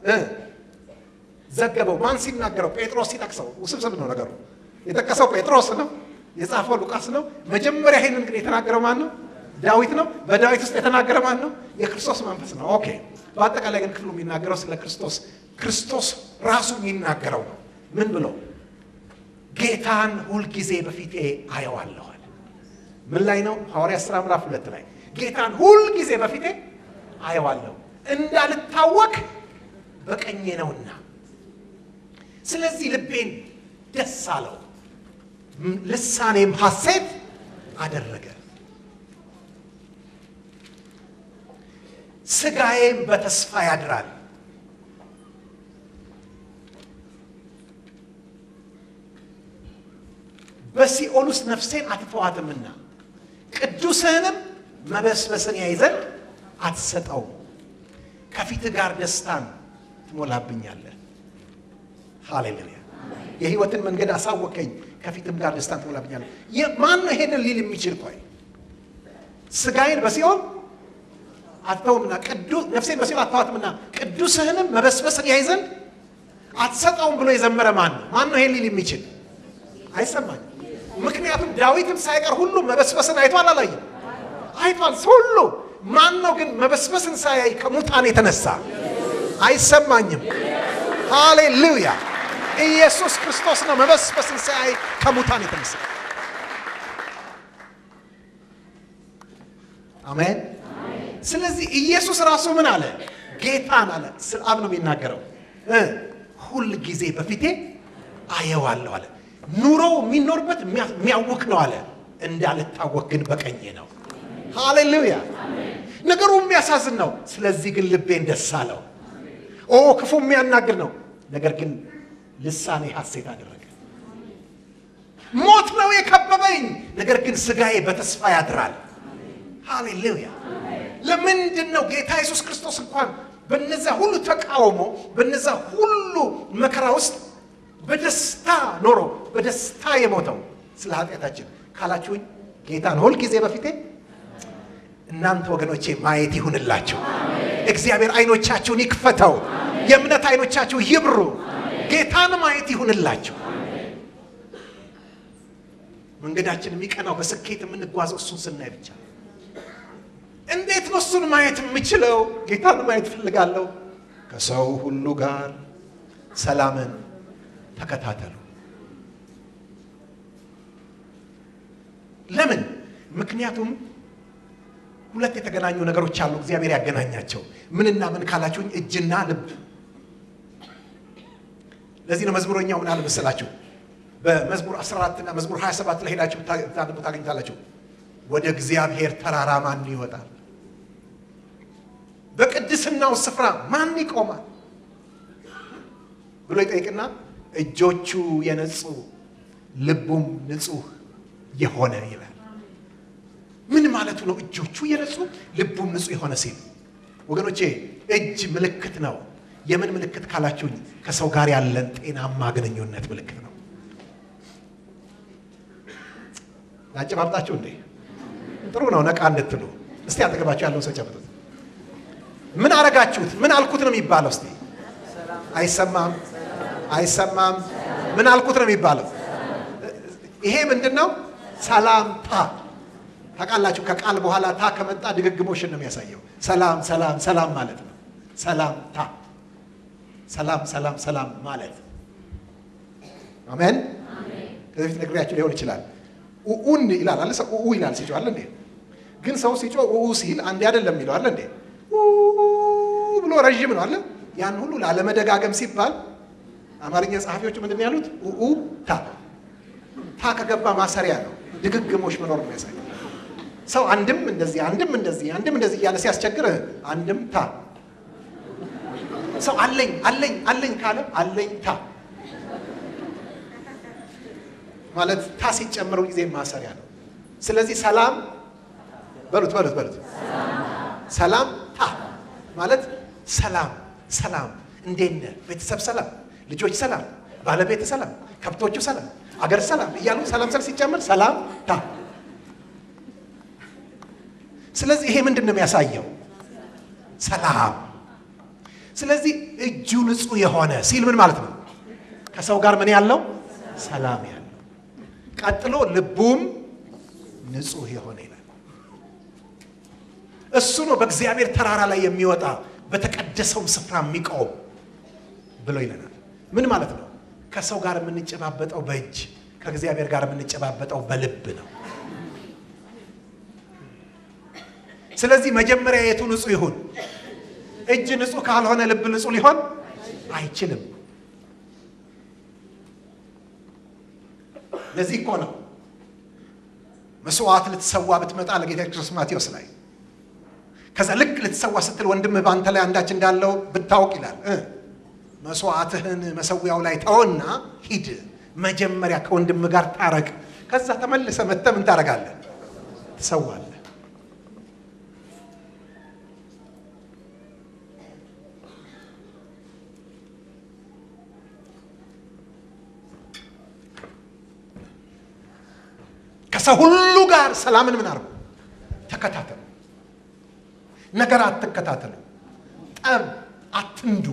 ዘገበው። ማን ሲናገረው? ጴጥሮስ ሲጠቅሰው። ውስብስብ ነው ነገሩ። የጠቀሰው ጴጥሮስ ነው፣ የጻፈው ሉቃስ ነው። መጀመሪያ ይሄንን ግን የተናገረው ማን ነው? ዳዊት ነው። በዳዊት ውስጥ የተናገረ ማን ነው? የክርስቶስ መንፈስ ነው። ኦኬ። በአጠቃላይ ግን ክፍሉ የሚናገረው ስለ ክርስቶስ ክርስቶስ ራሱ የሚናገረው ነው። ምን ብሎ ጌታን ሁልጊዜ በፊቴ አየዋለሁ አለ። ምን ላይ ነው? ሐዋርያት ሥራ ምዕራፍ ሁለት ላይ ጌታን ሁልጊዜ በፊቴ አየዋለሁ እንዳልታወክ በቀኜ ነውና ስለዚህ ልቤን ደስ አለው፣ ልሳኔም ሐሴት አደረገ፣ ሥጋዬም በተስፋ ያድራል። በሲኦል ውስጥ ነፍሴን አትተዋትምና ቅዱስህንም መበስበስን ያይ ዘንድ አትሰጠውም። ከፊትህ ጋር ደስታን ትሞላብኛለህ። ሃሌሉያ! የህይወትን መንገድ አሳወቀኝ፣ ከፊትም ጋር ደስታን ትሞላብኛለህ። ማን ነው ይሄንን ሊል የሚችል? ቆይ ሥጋዬን በሲኦል አትተውምና ነፍሴን በሲኦል አትተዋትምና ቅዱስህንም መበስበስን ያይ ዘንድ አትሰጠውም ብሎ የዘመረ ማን ነው? ማን ነው ይሄን ሊል የሚችል? አይሰማኝም። ምክንያቱም ዳዊትም ሳይቀር ሁሉ መበስበስን አይቷል አላየም? አይቷል ሁሉ። ማን ነው ግን መበስበስን ሳያይ ከሙታን የተነሳ? አይሰማኝም። ሃሌሉያ! ኢየሱስ ክርስቶስ ነው መበስበስን ሳያይ ከሙታን የተነሳ። አሜን። ስለዚህ ኢየሱስ ራሱ ምን አለ? ጌታን አለ። ስለ አብ ነው የሚናገረው። ሁል ጊዜ በፊቴ አየዋለሁ አለ። ኑሮው የሚኖርበት የሚያውክ ነው አለ። እንዳልታወቅ ግን በቀኜ ነው። ሃሌሉያ! ነገሩ የሚያሳዝን ነው። ስለዚህ ግን ልቤን ደስ አለው። ኦ ክፉ የሚያናግር ነው። ነገር ግን ልሳኔ ሐሴት አደረገ። ሞት ነው የከበበኝ፣ ነገር ግን ሥጋዬ በተስፋ ያድራል። ሃሌሉያ! ለምንድን ነው ጌታ ኢየሱስ ክርስቶስ እንኳን በነዛ ሁሉ ተቃውሞ በነዛ ሁሉ መከራ ውስጥ በደስታ ኖሮ በደስታ የሞተው ስለ ኃጢአታችን ካላችሁኝ ጌታን ሁል ጊዜ በፊቴ እናንተ ወገኖቼ ማየት ይሁንላችሁ። እግዚአብሔር አይኖቻችሁን ይክፈተው። የእምነት አይኖቻችሁ ይብሩ። ጌታን ማየት ይሁንላችሁ። መንገዳችን የሚቀናው በስኬት የምንጓዘው እሱን ስናይ ብቻ። እንዴት ነው እሱን ማየት የምችለው? ጌታን ማየት እፈልጋለሁ። ከሰው ሁሉ ጋር ሰላምን ተከታተሉ። ለምን? ምክንያቱም ሁለት የተገናኙ ነገሮች አሉ። እግዚአብሔር ያገናኛቸው ምንና ምን ካላችሁኝ፣ እጅና ልብ። ለዚህ ነው መዝሙረኛው ምን አለ መሰላችሁ? በመዝሙር 14 እና መዝሙር 27 ላይ ሄዳችሁ ታነቡ ታገኝታላችሁ። ወደ እግዚአብሔር ተራራ ማን ይወጣል? በቅድስናው ስፍራ ማን ይቆማል ብሎ ይጠይቅና እጆቹ የነጹ ልቡም ንጹሕ የሆነ ይላል። ምን ማለቱ ነው? እጆቹ የነጹ ልቡም ንጹሕ የሆነ ሲል ወገኖቼ፣ እጅ ምልክት ነው። የምን ምልክት ካላችሁኝ፣ ከሰው ጋር ያለን ጤናማ ግንኙነት ምልክት ነው። ላጨባብጣችሁ እንዴ? ጥሩ ነው። ነቃ እንድትሉ እስቲ አጠገባችሁ ያለውን ሰው ጨብጡት። ምን አረጋችሁት? ምን አልኩት ነው የሚባለው? እስቲ አይሰማም፣ አይሰማም። ምን አልኩት ነው የሚባለው? ይሄ ምንድን ነው? ሰላምታ ታውቃላችሁ። ከቃል በኋላ ታ ከመጣ ድግግሞሽን ነው የሚያሳየው። ሰላም ሰላም ሰላም ማለት ነው። ሰላምታ ሰላም ሰላም ሰላም ማለት አሜን። ከዚህ በፊት ነግሬያችሁ ሊሆን ይችላል። ኡኡን ይላል አለ ሰው ኡኡ ይላል ሲጮህ አለ እንዴ? ግን ሰው ሲጮህ ኡኡ ሲል አንዴ አይደለም የሚለው አለ እንዴ? ብሎ ረዥም ነው አለ። ያን ሁሉ ላለመደጋገም ሲባል አማርኛ ጸሐፊዎቹ ምንድን ነው ያሉት? ኡኡ ታ ታ ከገባ ማሰሪያ ነው። ድግግሞሽ መኖር ነው የሚያሳይ ሰው አንድም እንደዚህ አንድም እንደዚህ አንድም እንደዚህ እያለ ሲያስቸግር አንድም ታ ሰው አለኝ አለኝ አለኝ ካለ አለኝ ታ ማለት ታ ሲጨምሩ ጊዜ ማሰሪያ ነው። ስለዚህ ሰላም በሉት በሉት በሉት ሰላም ታ ማለት ሰላም ሰላም፣ እንዴት ነህ? ቤተሰብ ሰላም፣ ልጆች ሰላም፣ ባለቤት ሰላም፣ ከብቶቹ ሰላም፣ አገር ሰላም እያሉ ሰላም ሰል ሲጨምር ሰላም ታ ስለዚህ ይሄ ምንድን ነው የሚያሳየው? ሰላም። ስለዚህ እጁ ንጹሕ የሆነ ሲል ምን ማለት ነው? ከሰው ጋር ምን ያለው ሰላም ያለው፣ ቀጥሎ ልቡም ንጹሕ የሆነ ይላል። እሱ ነው በእግዚአብሔር ተራራ ላይ የሚወጣ በተቀደሰውም ስፍራ የሚቆም ብሎ ይለናል። ምን ማለት ነው? ከሰው ጋር የምንጨባበጠው በእጅ ከእግዚአብሔር ጋር የምንጨባበጠው በልብ ነው። ስለዚህ መጀመሪያ የቱ ንጹሕ ይሁን? እጅ ንጹሕ ካልሆነ ልብ ንጹሕ ሊሆን አይችልም። ለዚህ እኮ ነው መስዋዕት ልትሰዋ ብትመጣ ለጌታ ክርስቶስ ማቴዎስ ላይ ከዛ ልክ ልትሰዋ ስትል ወንድምህ በአንተ ላይ አንዳች እንዳለው ብታውቅ ይላል መስዋዕትህን መሰዊያው ላይ ተወና ሂድ፣ መጀመሪያ ከወንድምህ ጋር ታረቅ። ከዛ ተመልሰ መጥተህ ምን ታረጋለህ? ትሰዋለህ። ከሰው ሁሉ ጋር ሰላምን ምን አርጉ? ተከታተሉ። ነገር አትከታተሉ። ጠብ አትንዱ።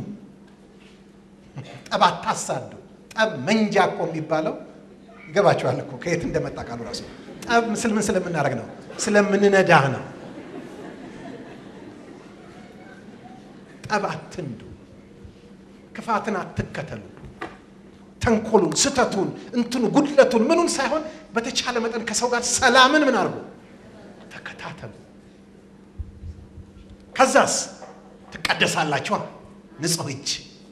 ጠብ አታሳዱ። ጠብ መንጃ እኮ የሚባለው ይገባችኋል እኮ ከየት እንደመጣ ቃሉ ራሱ። ጠብ ምስል ምን ስለምናደርግ ነው? ስለምንነዳህ ነው። ጠብ አትንዱ። ክፋትን አትከተሉ። ተንኮሉን፣ ስተቱን፣ እንትኑ ጉድለቱን ምኑን ሳይሆን በተቻለ መጠን ከሰው ጋር ሰላምን ምን አድርጉ? ተከታተሉ። ከዛስ ትቀደሳላችኋ። ንጹሕ እጅ።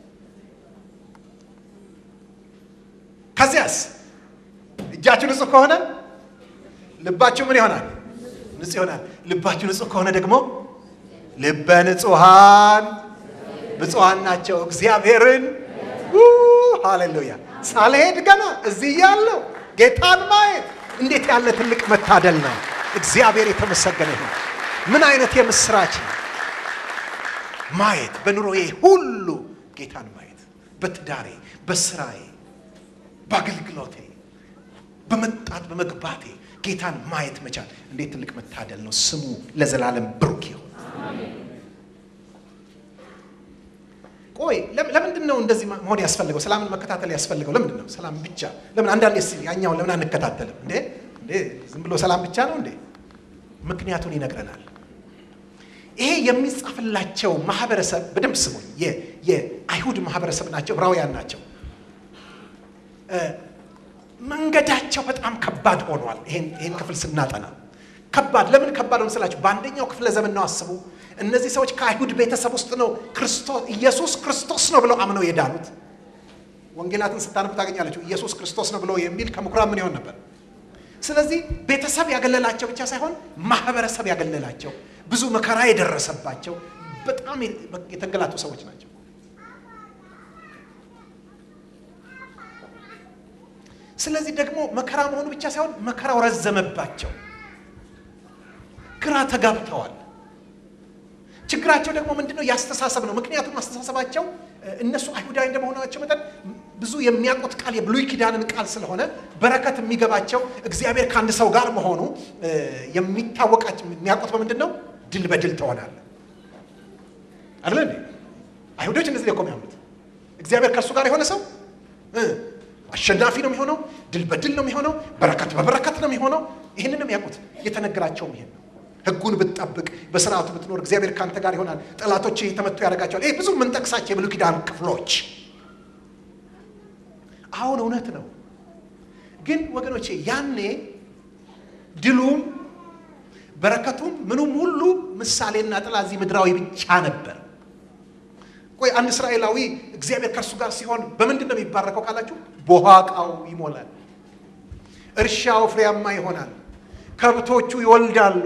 ከዚያስ እጃችሁ ንጹሕ ከሆነ ልባችሁ ምን ይሆናል? ንጹሕ ይሆናል። ልባችሁ ንጹሕ ከሆነ ደግሞ ልበ ንጹሐን ብፁዓን ናቸው እግዚአብሔርን ሃሌሉያ! ሳልሄድ ገና እዚህ ያለው ጌታን ማየት እንዴት ያለ ትልቅ መታደል ነው! እግዚአብሔር የተመሰገነ ይሁን። ምን አይነት የምስራች ነው! ማየት በኑሮዬ ሁሉ ጌታን ማየት፣ በትዳሬ፣ በስራዬ፣ በአገልግሎቴ፣ በመጣት በመግባቴ ጌታን ማየት መቻል እንዴት ትልቅ መታደል ነው! ስሙ ለዘላለም ብሩክ ይሁን። ቆይ ለምንድን ነው እንደዚህ መሆን ያስፈልገው? ሰላምን መከታተል ያስፈልገው ለምንድን ነው? ሰላም ብቻ ለምን? አንዳንዴ ስ ያኛውን ለምን አንከታተልም እንዴ? እንዴ ዝም ብሎ ሰላም ብቻ ነው እንዴ? ምክንያቱን ይነግረናል። ይሄ የሚጻፍላቸው ማህበረሰብ በደንብ ስሙኝ፣ የአይሁድ ማህበረሰብ ናቸው፣ ዕብራውያን ናቸው። መንገዳቸው በጣም ከባድ ሆኗል። ይህን ክፍል ስናጠና ከባድ ለምን ከባድ ነው ስላችሁ፣ በአንደኛው ክፍለ ዘመን ነው አስቡ። እነዚህ ሰዎች ከአይሁድ ቤተሰብ ውስጥ ነው ክርስቶስ ኢየሱስ ክርስቶስ ነው ብለው አምነው የዳኑት። ወንጌላትን ስታነቡ ታገኛለችሁ። ኢየሱስ ክርስቶስ ነው ብለው የሚል ከምኩራብ ምን ይሆን ነበር? ስለዚህ ቤተሰብ ያገለላቸው ብቻ ሳይሆን ማህበረሰብ ያገለላቸው፣ ብዙ መከራ የደረሰባቸው በጣም የተንገላቱ ሰዎች ናቸው። ስለዚህ ደግሞ መከራ መሆኑ ብቻ ሳይሆን መከራው ረዘመባቸው፣ ግራ ተጋብተዋል። ችግራቸው ደግሞ ምንድነው? ያስተሳሰብ ነው። ምክንያቱም አስተሳሰባቸው እነሱ አይሁዳዊ እንደመሆናቸው መጠን ብዙ የሚያውቁት ቃል የብሉይ ኪዳንን ቃል ስለሆነ በረከት የሚገባቸው እግዚአብሔር ከአንድ ሰው ጋር መሆኑ የሚታወቃቸው የሚያውቁት በምንድን ነው? ድል በድል ትሆናለህ አይደለ እንዴ? አይሁዶች እንደዚህ እኮ የሚያምኑት እግዚአብሔር ከእሱ ጋር የሆነ ሰው አሸናፊ ነው የሚሆነው፣ ድል በድል ነው የሚሆነው፣ በረከት በበረከት ነው የሚሆነው። ይህንን ነው የሚያውቁት። የተነገራቸውም ይሄን ነው። ሕጉን ብትጠብቅ በስርዓቱ ብትኖር እግዚአብሔር ከአንተ ጋር ይሆናል፣ ጠላቶች የተመቱ ያደርጋቸዋል። ይህ ብዙ የምንጠቅሳቸው የብሉይ ኪዳን ክፍሎች አሁን እውነት ነው። ግን ወገኖቼ ያኔ ድሉም በረከቱም ምኑም ሁሉ ምሳሌና ጥላ እዚህ ምድራዊ ብቻ ነበር። ቆይ አንድ እስራኤላዊ እግዚአብሔር ከእርሱ ጋር ሲሆን በምንድን ነው የሚባረከው ካላችሁ፣ ቦሃቃው ይሞላል፣ እርሻው ፍሬያማ ይሆናል፣ ከብቶቹ ይወልዳሉ፣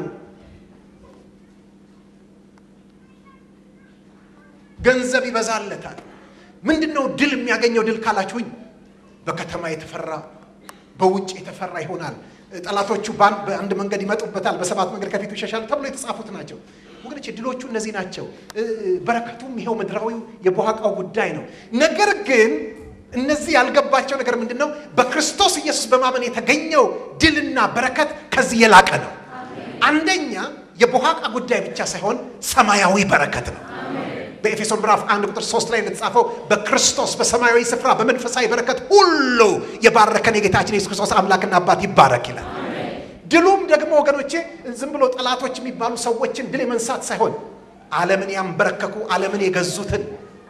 ገንዘብ ይበዛለታል። ምንድን ነው ድል የሚያገኘው? ድል ካላችሁኝ በከተማ የተፈራ በውጭ የተፈራ ይሆናል። ጠላቶቹ በአንድ መንገድ ይመጡበታል፣ በሰባት መንገድ ከፊቱ ይሸሻል ተብሎ የተጻፉት ናቸው። ወገኖች ድሎቹ እነዚህ ናቸው። በረከቱም ይኸው ምድራዊው የቦሃቃው ጉዳይ ነው። ነገር ግን እነዚህ ያልገባቸው ነገር ምንድን ነው? በክርስቶስ ኢየሱስ በማመን የተገኘው ድልና በረከት ከዚህ የላቀ ነው። አንደኛ የቦሃቃ ጉዳይ ብቻ ሳይሆን ሰማያዊ በረከት ነው። በኤፌሶን ምዕራፍ አንድ ቁጥር ሶስት ላይ እንደተጻፈው በክርስቶስ በሰማያዊ ስፍራ በመንፈሳዊ በረከት ሁሉ የባረከን የጌታችን የሱስ ክርስቶስ አምላክና አባት ይባረክ ይላል። ድሉም ደግሞ ወገኖቼ ዝም ብሎ ጠላቶች የሚባሉ ሰዎችን ድል የመንሳት ሳይሆን ዓለምን ያንበረከኩ ዓለምን የገዙትን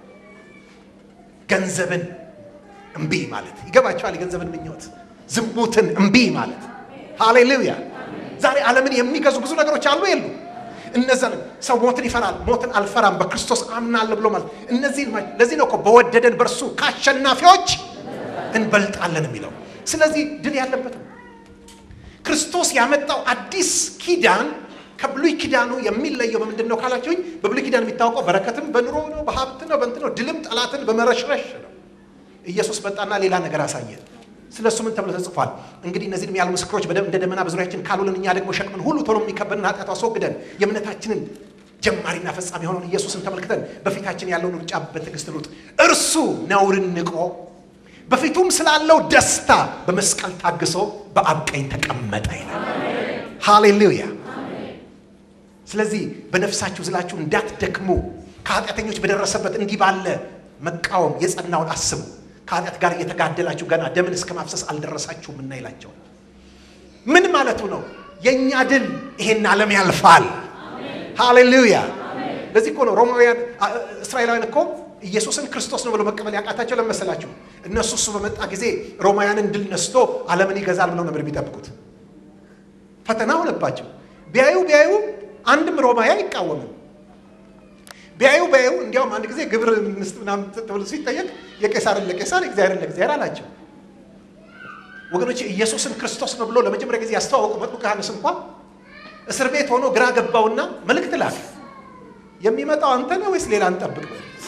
ገንዘብን እምቢ ማለት ይገባቸዋል። የገንዘብን ምኞት፣ ዝሙትን እምቢ ማለት ሃሌሉያ። ዛሬ ዓለምን የሚገዙ ብዙ ነገሮች አሉ የሉ እነዛን ሰው ሞትን ይፈራል። ሞትን አልፈራም በክርስቶስ አምናለሁ ብሎ ማለት እነዚህ ለዚህ ነው እኮ በወደደን በእርሱ ከአሸናፊዎች እንበልጣለን የሚለው። ስለዚህ ድል ያለበት ነው። ክርስቶስ ያመጣው አዲስ ኪዳን ከብሉይ ኪዳኑ የሚለየው በምንድን ነው ካላችሁኝ፣ በብሉይ ኪዳን የሚታወቀው በረከትም በኑሮ ነው፣ በሀብት ነው፣ በእንትን ነው። ድልም ጠላትን በመረሽረሽ ነው። ኢየሱስ መጣና ሌላ ነገር አሳየን። ስለ እሱ ምን ተብሎ ተጽፏል? እንግዲህ እነዚህንም ያሉ ምስክሮች እንደ ደመና በዙሪያችን ካሉልን እኛ ደግሞ ሸክምን ሁሉ ቶሎ የሚከበድን ኃጢአት አስወግደን የእምነታችንን ጀማሪና ፈጻሚ የሆነውን ኢየሱስን ተመልክተን በፊታችን ያለውን ሩጫ በትዕግስት ሩጥ። እርሱ ነውርን ንቆ በፊቱም ስላለው ደስታ በመስቀል ታግሶ በአብ ቀኝ ተቀመጠ ይላል። ሃሌሉያ። ስለዚህ በነፍሳችሁ ዝላችሁ እንዳትደክሙ ከኃጢአተኞች በደረሰበት እንዲህ ባለ መቃወም የጸናውን አስቡ። ከኃጢአት ጋር እየተጋደላችሁ ገና ደምን እስከ ማፍሰስ አልደረሳችሁም እና ይላቸው። ምን ማለቱ ነው? የእኛ ድል ይሄን ዓለም ያልፋል። ሃሌሉያ። ለዚህ እኮ ነው ሮማውያን እስራኤላውያን እኮ ኢየሱስን ክርስቶስ ነው ብሎ መቀበል ያቃታቸው ለመሰላችሁ እነሱ እሱ በመጣ ጊዜ ሮማውያንን ድል ነስቶ ዓለምን ይገዛል ብለው ነበር የሚጠብቁት። ፈተና ሆነባቸው። ቢያዩ ቢያዩ አንድም ሮማዊ አይቃወምም። ቢያዩ ቢያዩ እንዲያውም አንድ ጊዜ ግብር ምስት ምናምን ተብሎ ሲጠየቅ የቄሳርን ለቄሳር እግዚአብሔርን ለእግዚአብሔር አላቸው። ወገኖች ኢየሱስን ክርስቶስ ነው ብሎ ለመጀመሪያ ጊዜ ያስተዋወቁ መጥምቁ ዮሐንስ እንኳን እስር ቤት ሆኖ ግራ ገባውና መልእክት ላከ። የሚመጣው አንተ ነህ ወይስ ሌላ እንጠብቅ?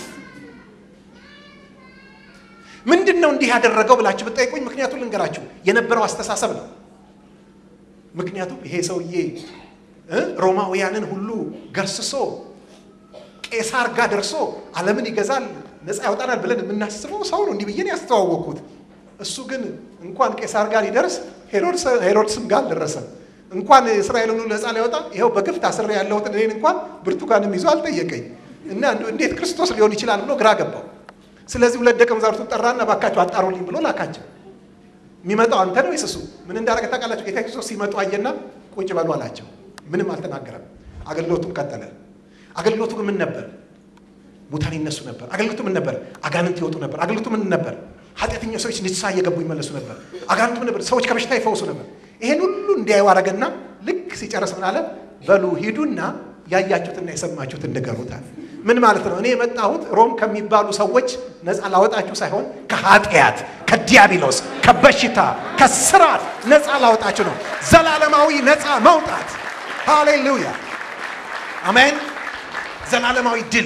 ምንድን ነው እንዲህ ያደረገው ብላችሁ ብጠይቁኝ ምክንያቱም ልንገራችሁ፣ የነበረው አስተሳሰብ ነው። ምክንያቱም ይሄ ሰውዬ ሮማውያንን ሁሉ ገርስሶ ቄሳር ጋር ደርሶ ዓለምን ይገዛል ነፃ ያወጣናል ብለን የምናስበው ሰው ነው። እንዲህ ብዬን ያስተዋወቅኩት። እሱ ግን እንኳን ቄሳር ጋር ይደርስ ሄሮድስም ጋር አልደረሰም። እንኳን እስራኤልን ሁሉ ነፃ ሊያወጣ ይኸው በግፍ ታስሬ ያለሁትን እኔን እንኳን ብርቱካንም ይዞ አልጠየቀኝ እና እንዴት ክርስቶስ ሊሆን ይችላል ብሎ ግራ ገባው። ስለዚህ ሁለት ደቀ መዛሙርቱን ጠራና ባካቸው አጣሩልኝ ብሎ ላካቸው። የሚመጣው አንተ ነው ወይስ እሱ? ምን እንዳደረገ ታውቃላችሁ? ጌታ ክርስቶስ ሲመጡ አየና ቁጭ በሉ አላቸው። ምንም አልተናገረም። አገልግሎቱም ቀጠለ። አገልግሎቱ ግን ምን ነበር? ሙታን ይነሱ ነበር። አገልግሎቱ ምን ነበር? አጋንንት ይወጡ ነበር። አገልግሎቱ ምን ነበር? ኃጢአተኛ ሰዎች ንስሐ እየገቡ ይመለሱ ነበር። አጋንንቱም ነበር፣ ሰዎች ከበሽታ ይፈውሱ ነበር። ይሄን ሁሉ እንዲያዩ አደረገና ልክ ሲጨርስ ምን አለ? በሉ ሂዱና ያያችሁትና የሰማችሁትን ንገሩታል። ምን ማለት ነው? እኔ የመጣሁት ሮም ከሚባሉ ሰዎች ነፃ ላወጣችሁ ሳይሆን ከኃጢአት፣ ከዲያብሎስ፣ ከበሽታ፣ ከስራት ነፃ ላወጣችሁ ነው። ዘላለማዊ ነፃ መውጣት። ሃሌሉያ አሜን። ዘላለማዊ ድል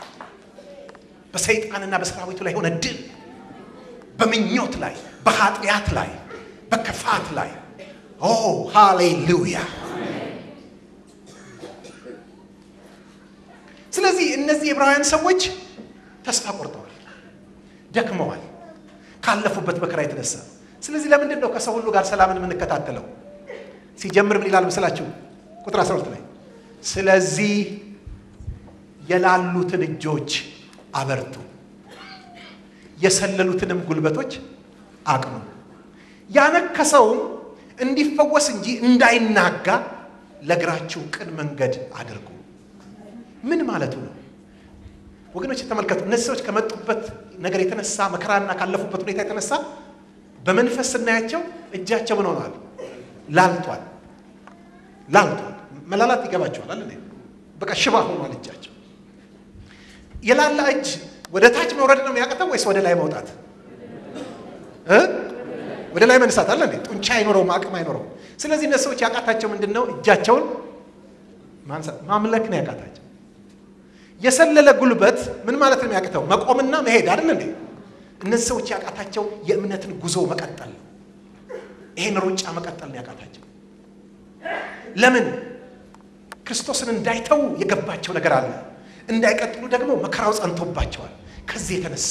በሰይጣንና በሰራዊቱ ላይ የሆነ ድል በምኞት ላይ፣ በኃጢአት ላይ፣ በክፋት ላይ ኦ ሃሌሉያ። ስለዚህ እነዚህ የዕብራውያን ሰዎች ተስፋ ቆርጠዋል፣ ደክመዋል ካለፉበት መከራ የተነሳ። ስለዚህ ለምንድን ነው ከሰው ሁሉ ጋር ሰላምን የምንከታተለው? ሲጀምር ምን ይላል ምስላችሁ? ቁጥር 12 ላይ ስለዚህ የላሉትን እጆች አበርቱ፣ የሰለሉትንም ጉልበቶች አቅኑ፣ ያነከሰውም እንዲፈወስ እንጂ እንዳይናጋ ለእግራችሁ ቅን መንገድ አድርጉ። ምን ማለቱ ነው? ወገኖች ተመልከቱ። እነዚህ ሰዎች ከመጡበት ነገር የተነሳ መከራና ካለፉበት ሁኔታ የተነሳ በመንፈስ ስናያቸው እጃቸው ምን ሆኗል? ላልቷል። ላልቷል። መላላት ይገባቸዋል አለ በቃ ሽባ ሆኗል እጃቸው። የላላ እጅ ወደ ታች መውረድ ነው የሚያቅተው ወይስ ወደ ላይ መውጣት እ ወደ ላይ መነሳት አለ እንዴ? ጡንቻ አይኖረውም፣ አቅም አይኖረውም። ስለዚህ እነዚህ ሰዎች ያቃታቸው ምንድን ነው? እጃቸውን ማንሳት ማምለክ ነው ያቃታቸው። የሰለለ ጉልበት ምን ማለት ነው የሚያቅተው? መቆምና መሄድ አይደል እንዴ? እነዚህ ሰዎች ያቃታቸው የእምነትን ጉዞ መቀጠል ነው። ይሄን ሩጫ መቀጠል ነው ያቃታቸው። ለምን? ክርስቶስን እንዳይተዉ የገባቸው ነገር አለ። እንዳይቀጥሉ ደግሞ መከራው ጸንቶባቸዋል። ከዚህ የተነሳ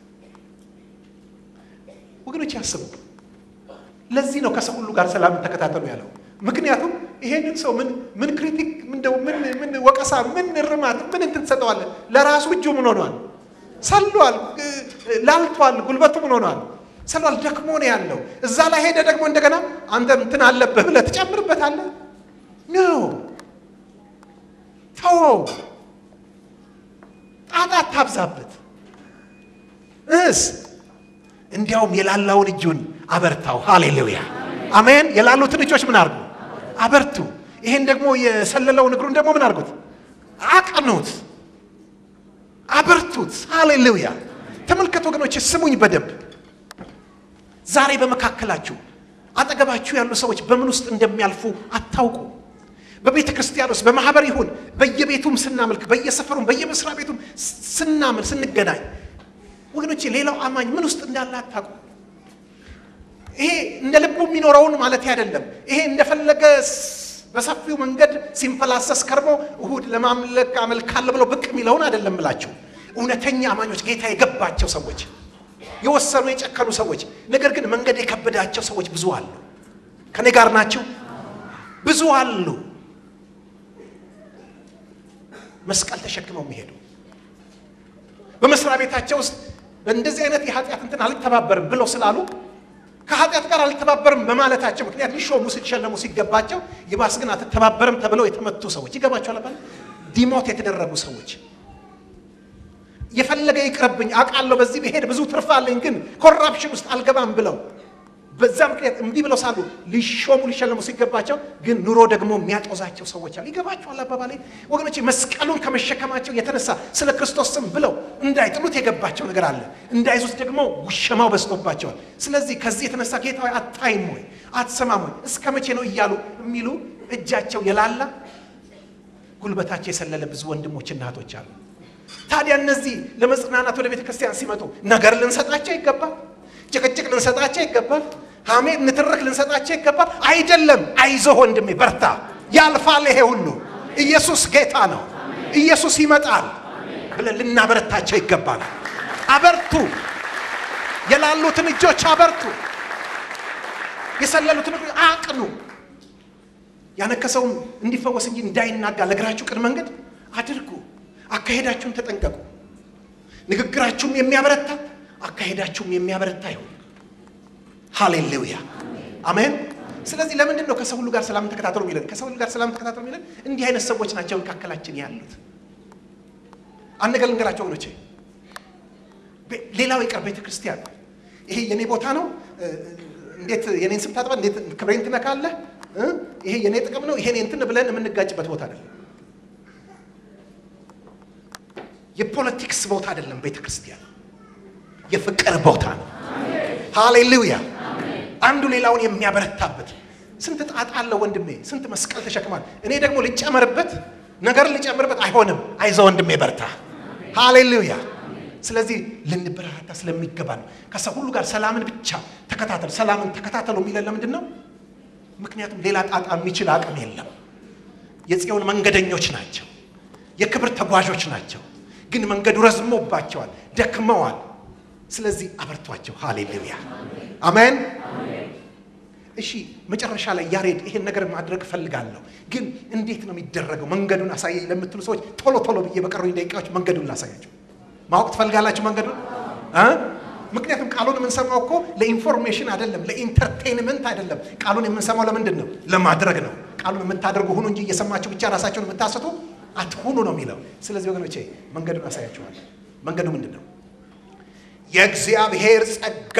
ወገኖች ያስቡ። ለዚህ ነው ከሰው ሁሉ ጋር ሰላምን ተከታተሉ ያለው። ምክንያቱም ይሄንን ሰው ምን ምን ክሪቲክ ምንደው ምን ምን ወቀሳ ምን እርማት ምን እንትን ትሰጠዋለህ? ለራሱ እጁ ምን ሆኗል? ሰሏል፣ ላልቷል፣ ጉልበቱ ምን ሆኗል? ሰሏል፣ ደክሞ ነው ያለው። እዛ ላይ ሄደ ደግሞ እንደገና አንተ እንትን አለብህ ብለህ ትጨምርበታለህ? ኖ ተወው፣ ጣጣ አታብዛበት። እስ እንዲያውም የላላውን እጁን አበርታው። ሃሌሉያ አሜን። የላሉትን እጆች ምን አርጉ? አበርቱ። ይሄን ደግሞ የሰለለውን እግሩን ደግሞ ምን አርጉት? አቅኑት፣ አበርቱት። ሃሌሉያ ተመልከቱ ወገኖች፣ ስሙኝ በደንብ ዛሬ በመካከላችሁ አጠገባችሁ ያሉ ሰዎች በምን ውስጥ እንደሚያልፉ አታውቁ። በቤተ ክርስቲያን ውስጥ በማህበር ይሁን በየቤቱም ስናመልክ በየሰፈሩም በየመስሪያ ቤቱም ስናምል ስንገናኝ ወገኖቼ ሌላው አማኝ ምን ውስጥ እንዳለ አታውቁ። ይሄ እንደ ልቡ የሚኖረውን ማለት አይደለም። ይሄ እንደፈለገ በሰፊው መንገድ ሲንፈላሰስ ከርሞ እሁድ ለማምለክ አመልካለሁ ብለው ብቅ የሚለውን አይደለም እላችሁ። እውነተኛ አማኞች ጌታ የገባቸው ሰዎች የወሰኑ የጨከኑ ሰዎች፣ ነገር ግን መንገድ የከበዳቸው ሰዎች ብዙ አሉ። ከኔ ጋር ናቸው። ብዙ አሉ መስቀል ተሸክመው የሚሄዱ በመስሪያ ቤታቸው ውስጥ በእንደዚህ አይነት የኃጢአት እንትን አልተባበርም ብለው ስላሉ ከኃጢአት ጋር አልተባበርም በማለታቸው ምክንያት ሊሾሙ ሲሸለሙ ሲገባቸው ይባስ ግን አትተባበርም ተብለው የተመቱ ሰዎች ይገባቸዋል። አባል ዲሞት የተደረጉ ሰዎች የፈለገ ይቅረብኝ አውቃለሁ፣ በዚህ ብሄድ ብዙ ትርፍ አለኝ፣ ግን ኮራፕሽን ውስጥ አልገባም ብለው በዛ ምክንያት እምቢ ብለው ሳሉ ሊሾሙ ሊሸለሙ ሲገባቸው ግን ኑሮ ደግሞ የሚያጦዛቸው ሰዎች አሉ። ይገባቸዋል አባባሌ ወገኖች። መስቀሉን ከመሸከማቸው የተነሳ ስለ ክርስቶስ ስም ብለው እንዳይጥሉት የገባቸው ነገር አለ። እንዳይዙት ደግሞ ውሸማው በዝቶባቸዋል። ስለዚህ ከዚህ የተነሳ ጌታ ሆይ አታይም ወይ አትሰማም ወይ እስከ መቼ ነው እያሉ የሚሉ እጃቸው የላላ ጉልበታቸው የሰለለ ብዙ ወንድሞችና እህቶች አሉ። ታዲያ እነዚህ ለመጽናናት ወደ ቤተ ክርስቲያን ሲመጡ ነገር ልንሰጣቸው ይገባል። ጭቅጭቅ ልንሰጣቸው ይገባል። ሐሜት፣ ንትርክ ልንሰጣቸው ይገባል። አይደለም። አይዞህ ወንድሜ በርታ፣ ያልፋል ይሄ ሁሉ። ኢየሱስ ጌታ ነው፣ ኢየሱስ ይመጣል ብለን ልናበረታቸው ይገባል። አበርቱ፣ የላሉትን እጆች አበርቱ፣ የሰለሉትን አቅኑ። ያነከሰውም እንዲፈወስ እንጂ እንዳይናጋ ለእግራችሁ ቅን መንገድ አድርጉ። አካሄዳችሁን ተጠንቀቁ። ንግግራችሁም የሚያበረታ አካሄዳችሁም የሚያበረታ ይሁን። ሃሌሉያ አሜን። ስለዚህ ለምንድን ነው ከሰው ሁሉ ጋር ሰላም ተከታተሉ የሚለን? ከሰው ሁሉ ጋር ሰላም ተከታተሉ የሚለን እንዲህ አይነት ሰዎች ናቸው መካከላችን ያሉት። አንድ ነገር ልንገራቸው ወገኖቼ፣ ሌላው ይቀር ቤተ ክርስቲያን ይሄ የኔ ቦታ ነው፣ እንዴት የኔን ስም ታጥባ፣ እንዴት ክብሬን ትነካለህ፣ ይሄ የኔ ጥቅም ነው፣ ይሄን እንትን ብለን የምንጋጭበት ቦታ አይደለም። የፖለቲክስ ቦታ አይደለም። ቤተ ክርስቲያን የፍቅር ቦታ ነው። ሃሌሉያ! አንዱ ሌላውን የሚያበረታበት ስንት ጣጣ አለው ወንድሜ፣ ስንት መስቀል ተሸክሟል። እኔ ደግሞ ልጨመርበት ነገር ልጨምርበት፣ አይሆንም። አይዞ ወንድሜ በርታ። ሃሌሉያ! ስለዚህ ልንበረታታ ስለሚገባ ነው። ከሰው ሁሉ ጋር ሰላምን ብቻ ተከታተሉ፣ ሰላምን ተከታተሉ የሚለን ለምንድን ነው? ምክንያቱም ሌላ ጣጣ የሚችል አቅም የለም። የጽዮን መንገደኞች ናቸው፣ የክብር ተጓዦች ናቸው። ግን መንገዱ ረዝሞባቸዋል፣ ደክመዋል። ስለዚህ አበርቷቸው። ሃሌሉያ አሜን። እሺ መጨረሻ ላይ ያሬድ ይሄን ነገር ማድረግ እፈልጋለሁ፣ ግን እንዴት ነው የሚደረገው? መንገዱን አሳየኝ ለምትሉ ሰዎች ቶሎ ቶሎ ብዬ በቀሩኝ ደቂቃዎች መንገዱን ላሳያቸው። ማወቅ ትፈልጋላችሁ መንገዱን? ምክንያቱም ቃሉን የምንሰማው እኮ ለኢንፎርሜሽን አይደለም፣ ለኢንተርቴንመንት አይደለም። ቃሉን የምንሰማው ለምንድን ነው? ለማድረግ ነው። ቃሉን የምታደርጉ ሁኑ እንጂ እየሰማችሁ ብቻ ራሳቸውን የምታስቱ አትሁኑ ነው የሚለው። ስለዚህ ወገኖቼ መንገዱን አሳያችኋል። መንገዱ ምንድን ነው? የእግዚአብሔር ጸጋ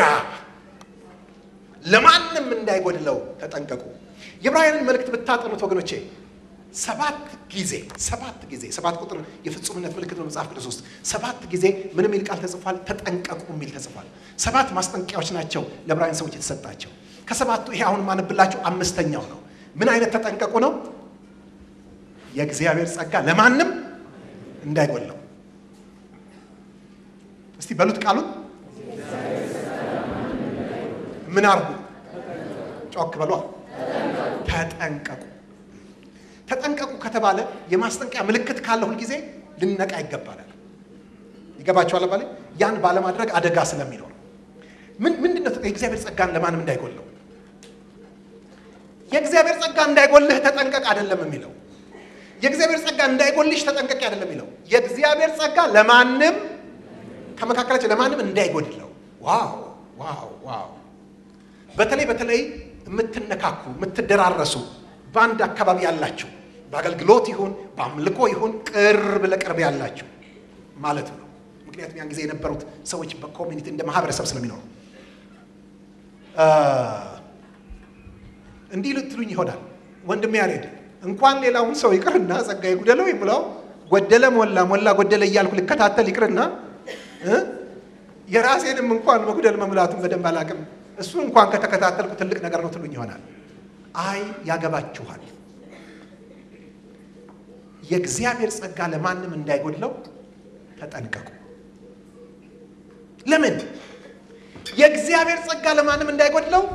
ለማንም እንዳይጎድለው ተጠንቀቁ። የዕብራውያንን መልእክት ብታጠኑት ወገኖቼ ሰባት ጊዜ ሰባት ጊዜ ሰባት ቁጥር የፍጹምነት ምልክት በመጽሐፍ ቅዱስ ውስጥ ሰባት ጊዜ ምን የሚል ቃል ተጽፏል? ተጠንቀቁ የሚል ተጽፏል። ሰባት ማስጠንቀቂያዎች ናቸው ለዕብራውያን ሰዎች የተሰጣቸው። ከሰባቱ ይሄ አሁን ማነብላችሁ አምስተኛው ነው። ምን አይነት ተጠንቀቁ ነው? የእግዚአብሔር ጸጋ ለማንም እንዳይጎድለው። እስቲ በሉት ቃሉን ምን አርጉ? ጮክ በሏ። ተጠንቀቁ። ተጠንቀቁ ከተባለ የማስጠንቀቂያ ምልክት ካለ ሁልጊዜ ልነቃ ይገባናል። ይገባችኋል? ባለ ያን ባለማድረግ አደጋ ስለሚኖር ምን ምንድን ነው የእግዚአብሔር ጸጋን ለማንም እንዳይጎለው የእግዚአብሔር ጸጋ እንዳይጎልህ ተጠንቀቅ አይደለም የሚለው የእግዚአብሔር ጸጋ እንዳይጎልሽ ተጠንቀቅ አይደለም የሚለው የእግዚአብሔር ጸጋ ለማንም ከመካከላቸው ለማንም እንዳይጎድለው። ዋው ዋው ዋው! በተለይ በተለይ የምትነካኩ የምትደራረሱ በአንድ አካባቢ ያላችሁ በአገልግሎት ይሁን በአምልኮ ይሁን ቅርብ ለቅርብ ያላችሁ ማለት ነው። ምክንያቱም ያን ጊዜ የነበሩት ሰዎች በኮሚኒቲ እንደ ማህበረሰብ ስለሚኖሩ እንዲህ ልትሉኝ ይሆናል ወንድሜ ያሬድ እንኳን ሌላውን ሰው ይቅርና ጸጋ ይጉደለው ይብለው ጎደለ ሞላ ሞላ ጎደለ እያልኩ ልከታተል ይቅርና የራሴንም እንኳን መጉደል መሙላቱን በደንብ አላቅም። እሱ እንኳን ከተከታተልኩ ትልቅ ነገር ነው ትሉኝ ይሆናል። አይ ያገባችኋል። የእግዚአብሔር ጸጋ ለማንም እንዳይጎድለው ተጠንቀቁ። ለምን? የእግዚአብሔር ጸጋ ለማንም እንዳይጎድለው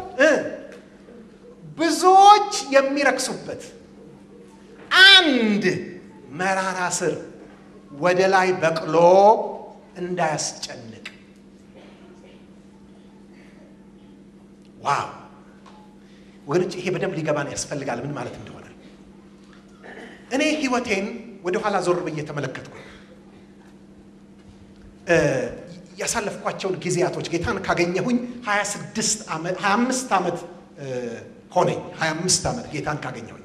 ብዙዎች የሚረክሱበት አንድ መራራ ስር ወደ ላይ በቅሎ እንዳያስጨንቅ። ዋው ወገኖች፣ ይሄ በደንብ ሊገባን ያስፈልጋል ምን ማለት እንደሆነ። እኔ ህይወቴን ወደኋላ ዞር ብዬ ተመለከትኩ። ያሳለፍኳቸውን ጊዜያቶች ጌታን ካገኘሁኝ 26 ዓመት 25 ዓመት ሆነኝ። 25 ዓመት ጌታን ካገኘሁኝ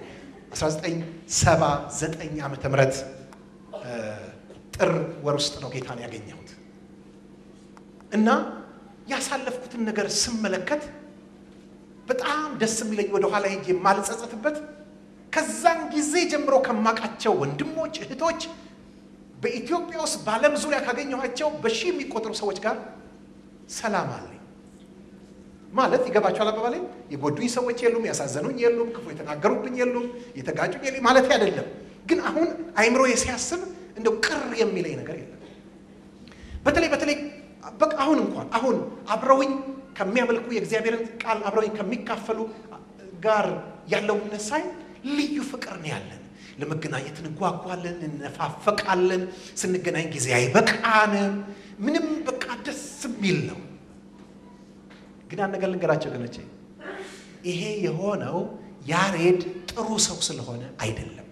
1979 ዓመተ ምህረት ጥር ወር ውስጥ ነው ጌታን ያገኘሁት እና ያሳለፍኩትን ነገር ስመለከት በጣም ደስ የሚለኝ ወደ ኋላ ሄጄ የማልጸጸትበት ከዛን ጊዜ ጀምሮ ከማውቃቸው ወንድሞች እህቶች በኢትዮጵያ ውስጥ በዓለም ዙሪያ ካገኘኋቸው በሺህ የሚቆጠሩ ሰዎች ጋር ሰላም አለኝ ማለት ይገባቸዋል። አባባሌ የጎዱኝ ሰዎች የሉም፣ ያሳዘኑኝ የሉም፣ ክፉ የተናገሩብኝ የሉም፣ የተጋጩኝ የሉም ማለት አይደለም። ግን አሁን አይምሮዬ ሲያስብ እንደው ቅር የሚለኝ ነገር የለም። በተለይ በተለይ በቃ አሁን እንኳን አሁን አብረውኝ ከሚያመልኩ የእግዚአብሔርን ቃል አብረውኝ ከሚካፈሉ ጋር ያለው ሳይ ልዩ ፍቅር ነው ያለን። ለመገናኘት እንጓጓለን፣ እንነፋፈቃለን። ስንገናኝ ጊዜ አይበቃንም። ምንም በቃ ደስ የሚል ነው። ግን አንድ ነገር ልንገራቸው ገኖቼ፣ ይሄ የሆነው ያሬድ ጥሩ ሰው ስለሆነ አይደለም፣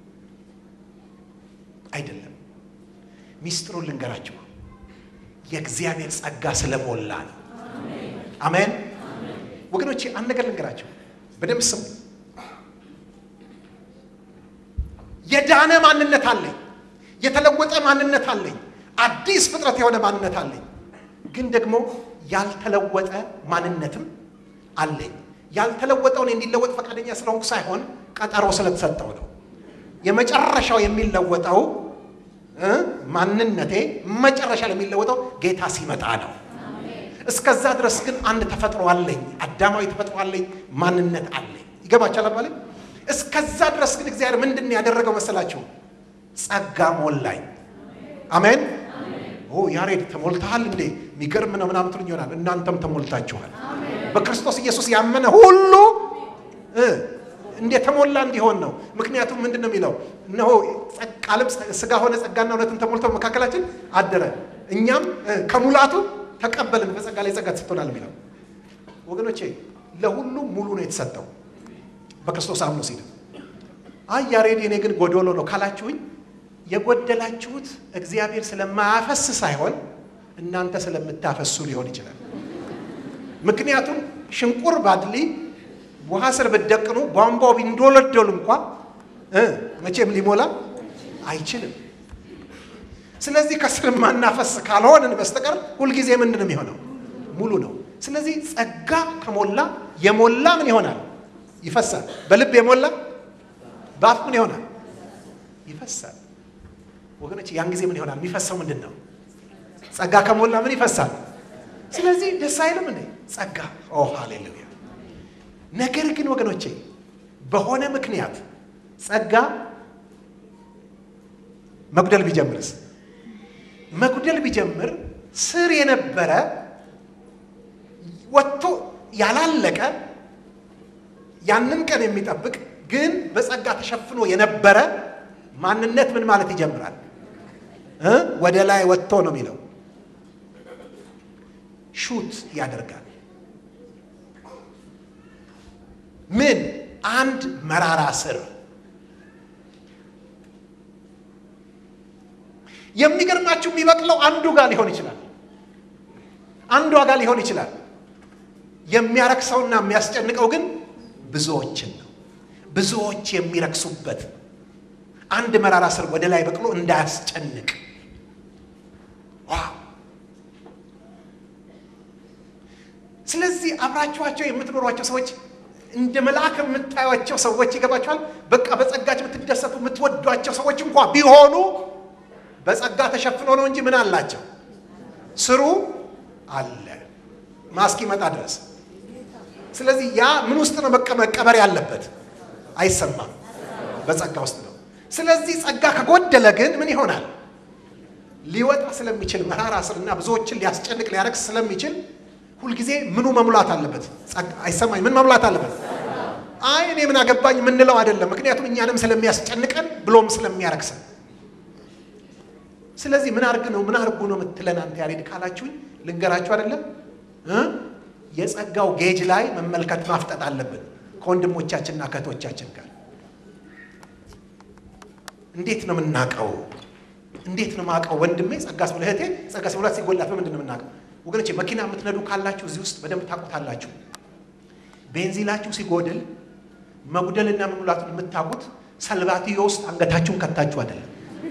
አይደለም። ሚስጥሩን ልንገራቸው፣ የእግዚአብሔር ጸጋ ስለሞላ ነው። አሜን ወገኖቼ፣ አንድ ነገር ልንገራቸው፣ በደንብ ስሙ። የዳነ ማንነት አለኝ። የተለወጠ ማንነት አለኝ። አዲስ ፍጥረት የሆነ ማንነት አለኝ። ግን ደግሞ ያልተለወጠ ማንነትም አለኝ። ያልተለወጠውን እንዲለወጥ ፈቃደኛ ስለሆንኩ ሳይሆን ቀጠሮ ስለተሰጠው ነው። የመጨረሻው የሚለወጠው እ ማንነቴ መጨረሻ ላይ የሚለወጠው ጌታ ሲመጣ ነው። እስከዛ ድረስ ግን አንድ ተፈጥሮ አለኝ፣ አዳማዊ ተፈጥሮ አለኝ፣ ማንነት አለኝ። ይገባችኋል አባሌ? እስከዛ ድረስ ግን እግዚአብሔር ምንድን ነው ያደረገው መሰላችሁ? ጸጋ ሞላኝ። አሜን። ኦ ያሬድ ተሞልተሃል እንዴ? የሚገርም ነው ምናምን ትሉኝ ይሆናል። እናንተም ተሞልታችኋል። በክርስቶስ ኢየሱስ ያመነ ሁሉ እ እንደ ተሞላ እንዲሆን ነው። ምክንያቱም ምንድን ነው የሚለው? እነሆ ቃልም ሥጋ ሆነ ጸጋና እውነትን ተሞልቶ መካከላችን አደረ፣ እኛም እ ከሙላቱ ተቀበልን፣ በጸጋ ላይ ጸጋ ተሰጥቶናል የሚለው ወገኖቼ፣ ለሁሉም ሙሉ ነው የተሰጠው በክርስቶስ አምኖ ሲል። አይ ያሬድ የኔ ግን ጎዶሎ ነው ካላችሁኝ የጎደላችሁት እግዚአብሔር ስለማያፈስ ሳይሆን እናንተ ስለምታፈሱ ሊሆን ይችላል። ምክንያቱም ሽንቁር ባድሊ ውሃ ስር ብትደቅኑ ቧንቧው ቢንዶለዶል እንኳ እ መቼም ሊሞላ አይችልም። ስለዚህ ከስር ማናፈስ ካልሆንን በስተቀር ሁልጊዜ ምንድን ነው የሚሆነው? ሙሉ ነው። ስለዚህ ጸጋ ከሞላ የሞላ ምን ይሆናል? ይፈሳል። በልብ የሞላ በአፍ ምን ይሆናል? ይፈሳል። ወገኖች ያን ጊዜ ምን ይሆናል? የሚፈሰው ምንድን ነው? ጸጋ ከሞላ ምን ይፈሳል? ስለዚህ ደስ አይልም እንዴ? ጸጋ ኦ ሃሌሉያ። ነገር ግን ወገኖቼ በሆነ ምክንያት ጸጋ መጉደል ቢጀምርስ? መጉደል ቢጀምር ስር የነበረ ወጥቶ ያላለቀ ያንን ቀን የሚጠብቅ ግን በጸጋ ተሸፍኖ የነበረ ማንነት ምን ማለት ይጀምራል? እ ወደ ላይ ወጥቶ ነው የሚለው ሹት ያደርጋል። ምን አንድ መራራ ስር የሚገርማችሁ የሚበቅለው አንዱ ጋር ሊሆን ይችላል፣ አንዷ ጋር ሊሆን ይችላል። የሚያረክሰውና የሚያስጨንቀው ግን ብዙዎችን ነው። ብዙዎች የሚረክሱበት አንድ መራራ ስር ወደ ላይ በቅሎ እንዳያስጨንቅ ዋው! ስለዚህ አብራችኋቸው የምትኖሯቸው ሰዎች እንደ መልአክ የምታዩቸው ሰዎች ይገባችኋል። በቃ በጸጋቸው የምትደሰቱ የምትወዷቸው ሰዎች እንኳ ቢሆኑ በጸጋ ተሸፍኖ ነው እንጂ ምን አላቸው? ስሩ አለ ማስኪመጣ ድረስ። ስለዚህ ያ ምን ውስጥ ነው መቀበር ያለበት? አይሰማም፣ በጸጋ ውስጥ ነው። ስለዚህ ጸጋ ከጎደለ ግን ምን ይሆናል? ሊወጣ ስለሚችል መራራ ስርና ብዙዎችን ሊያስጨንቅ ሊያረክስ ስለሚችል ሁልጊዜ ምኑ መሙላት አለበት? አይሰማኝ። ምን መሙላት አለበት? አይ እኔ ምን አገባኝ የምንለው አይደለም። ምክንያቱም እኛንም ስለሚያስጨንቀን ብሎም ስለሚያረክሰን። ስለዚህ ምን አርግ ነው ምን አርጉ ነው የምትለን አንተ ያሬድ ካላችሁኝ ልንገራችሁ አይደለም እ የጸጋው ጌጅ ላይ መመልከት ማፍጠጥ አለብን ከወንድሞቻችንና ከእህቶቻችን ጋር እንዴት ነው የምናውቀው? እንዴት ነው የማውቀው? ወንድሜ ጸጋ ሲሞላ እህቴ ጸጋ ሲሞላት ሲጎላት በምንድን ነው የምናውቀው? ወገኖቼ መኪና የምትነዱ ካላችሁ እዚህ ውስጥ በደንብ ታውቁታላችሁ። ቤንዚላችሁ ሲጎድል መጉደልና መሙላቱን የምታውቁት ሰልባትዮ ውስጥ አንገታችሁን ከታችሁ አይደለም።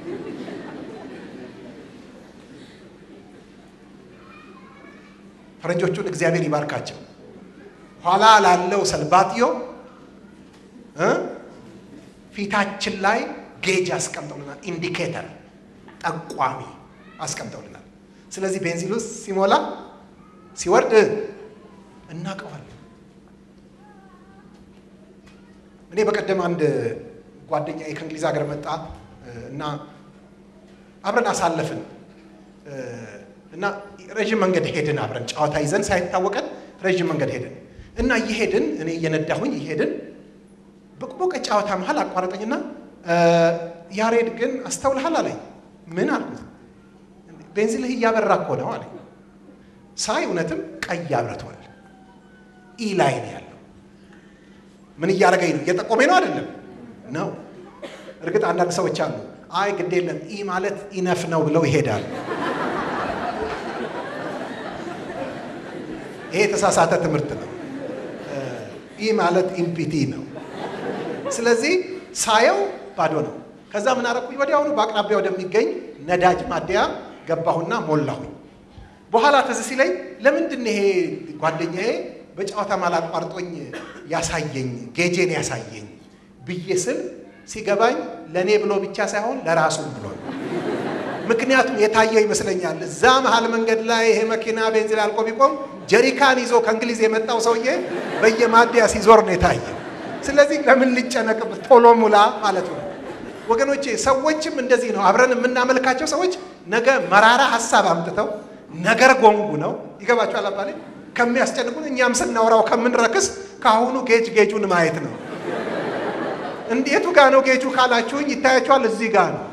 ፈረንጆቹን እግዚአብሔር ይባርካቸው። ኋላ ላለው ሰልባትዮ እ ፊታችን ላይ ጌጅ አስቀምጠውልናል። ኢንዲኬተር ጠቋሚ አስቀምጠውልናል። ስለዚህ ቤንዚሉ ሲሞላ ሲወርድ እናውቀዋለን። እኔ በቀደም አንድ ጓደኛ ከእንግሊዝ ሀገር መጣ እና አብረን አሳለፍን እና ረዥም መንገድ ሄድን። አብረን ጨዋታ ይዘን ሳይታወቀን ረዥም መንገድ ሄድን እና እየሄድን እኔ እየነዳሁኝ እየሄድን በቁቦቀ ጨዋታ መሀል አቋረጠኝና ያሬድ ግን አስተውልሃል አለኝ። ምን አልኩት? ቤንዚልህ እያበራ እኮ ነው አለኝ። ሳይ እውነትም ቀይ አብርቷል። ኢ ላይ ነው ያለው። ምን እያደረገኝ ነው? እየጠቆመኝ ነው አይደለም? ነው። እርግጥ አንዳንድ ሰዎች አሉ፣ አይ ግድ የለም ኢ ማለት ኢነፍ ነው ብለው ይሄዳሉ። ይሄ የተሳሳተ ትምህርት ነው። ኢ ማለት ኢምፒቲ ነው። ስለዚህ ሳየው ባዶ ነው። ከዛ ምን አረኩኝ? ወዲያውኑ በአቅራቢያ ወደሚገኝ ነዳጅ ማደያ ገባሁና ሞላሁኝ። በኋላ ትዝ ሲለኝ ለምንድን ነው ይሄ ጓደኛዬ በጨዋታ ማላቋርጦኝ ያሳየኝ ጌጄን ያሳየኝ ብዬ ስል ሲገባኝ ለእኔ ብሎ ብቻ ሳይሆን ለራሱም ብሎ ነው። ምክንያቱም የታየው ይመስለኛል እዛ መሀል መንገድ ላይ ይሄ መኪና ቤንዚን አልቆ ቢቆም ጀሪካን ይዞ ከእንግሊዝ የመጣው ሰውዬ በየማደያ ሲዞር ነው የታየው። ስለዚህ ለምን ልጨነቅበት ቶሎ ሙላ ማለት ነው። ወገኖቼ ሰዎችም እንደዚህ ነው። አብረን የምናመልካቸው ሰዎች ነገ መራራ ሀሳብ አምጥተው ነገር ጎንጉ ነው ይገባቸዋል። አባሌ ከሚያስጨንቁን እኛም ስናወራው ከምንረክስ ከአሁኑ ጌጅ ጌጁን ማየት ነው። እንዴቱ ጋ ነው ጌጁ ካላችሁኝ ይታያችኋል። እዚህ ጋ ነው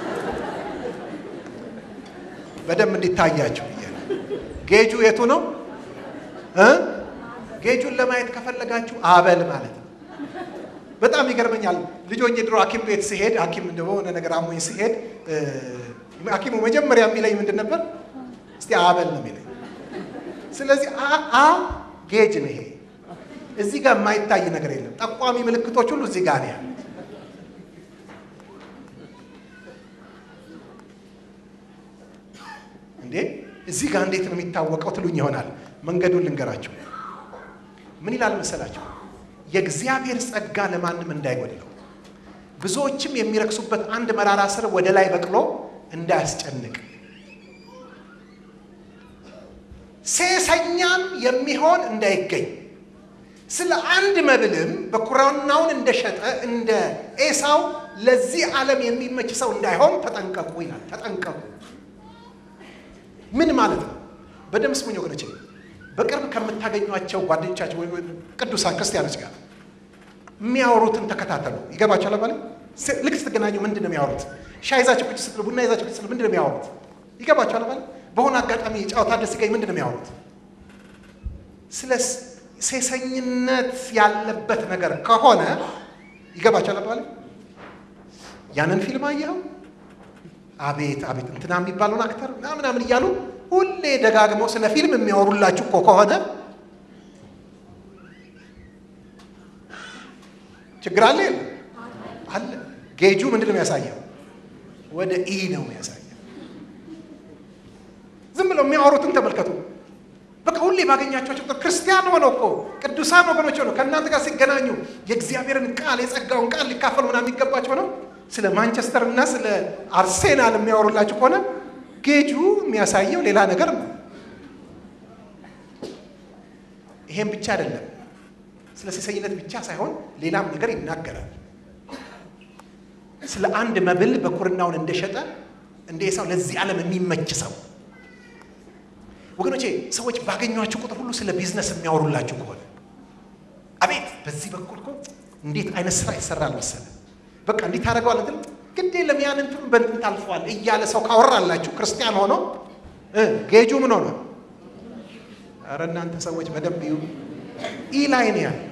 በደንብ እንዲታያችሁ ብዬ ነው። ጌጁ የቱ ነው እ ጌጁን ለማየት ከፈለጋችሁ አበል ማለት ነው። በጣም ይገርመኛል። ልጆኝ ድሮ ሐኪም ቤት ሲሄድ ሐኪም እንደሆነ ነገር አሞኝ ሲሄድ ሐኪሙ መጀመሪያ የሚለኝ ምንድን ነበር? እስቲ አበል ነው የሚለኝ። ስለዚህ አ ጌጅ ነው ይሄ። እዚህ ጋር የማይታይ ነገር የለም። ጠቋሚ ምልክቶች ሁሉ እዚህ ጋር ነው ያሉት። እንዴ እዚህ ጋር እንዴት ነው የሚታወቀው ትሉኝ ይሆናል። መንገዱን ልንገራቸው። ምን ይላል መሰላቸው? የእግዚአብሔር ጸጋ ለማንም እንዳይጎድለው ብዙዎችም የሚረክሱበት አንድ መራራ ስር ወደ ላይ በቅሎ እንዳያስጨንቅ ሴሰኛም የሚሆን እንዳይገኝ ስለ አንድ መብልም በኩራናውን እንደሸጠ እንደ ኤሳው ለዚህ ዓለም የሚመች ሰው እንዳይሆን ተጠንቀቁ ይላል። ተጠንቀቁ ምን ማለት ነው? በደምብ ስሙኝ ወገኖቼ። በቅርብ ከምታገኟቸው ጓደኞቻቸው ወይ ቅዱሳን ክርስቲያኖች ጋር የሚያወሩትን ተከታተሉ። ይገባቸዋል አባለ ልክ ስትገናኙ ምንድን ነው የሚያወሩት? ሻይ ይዛችሁ ቁጭ ስትሉ፣ ቡና ይዛችሁ ቁጭ ስትሉ ምንድን ነው የሚያወሩት? ይገባቸዋል አባለ በሆነ አጋጣሚ ጨዋታ ደስ ሲገኝ ምንድን ነው የሚያወሩት? ስለ ሴሰኝነት ያለበት ነገር ከሆነ ይገባቸዋል አባለ ያንን ፊልም አየኸው? አቤት አቤት እንትና የሚባለውን አክተር ምናምን እያሉ ሁሌ ደጋግመው ስለ ፊልም የሚያወሩላችሁ እኮ ከሆነ ችግር አለ የለም? አለ። ጌጁ ምንድን ነው የሚያሳየው? ወደ ኢ ነው የሚያሳየው። ዝም ብለው የሚያወሩትን ተመልከቱ። በቃ ሁሌ ባገኛቸው ቁጥር ክርስቲያን ሆነው እኮ ቅዱሳን ወገኖች ሆነው ከእናንተ ጋር ሲገናኙ የእግዚአብሔርን ቃል የጸጋውን ቃል ሊካፈሉ ምናምን የሚገባቸው ነው ስለ ማንቸስተር እና ስለ አርሴናል የሚያወሩላችሁ ከሆነ ጌጁ የሚያሳየው ሌላ ነገር ነው። ይሄም ብቻ አይደለም። ስለ ሴሰኝነት ብቻ ሳይሆን ሌላም ነገር ይናገራል። ስለ አንድ መብል በኩርናውን እንደሸጠ እንደ ኤሳው ለዚህ ዓለም የሚመች ሰው ወገኖቼ፣ ሰዎች ባገኟችሁ ቁጥር ሁሉ ስለ ቢዝነስ የሚያወሩላችሁ ከሆነ አቤት በዚህ በኩል እኮ እንዴት አይነት ስራ ይሰራል መሰለ በቃ እንዲህ ታደርገዋል እንትን ግድ የለም ያን እንትኑ በእንትን ታልፈዋል እያለ ሰው ካወራላችሁ ክርስቲያን ሆኖ ጌጁ ምን ሆነ? ኧረ እናንተ ሰዎች በደንብ ይሁ ኢ ላይ ነው ያለው።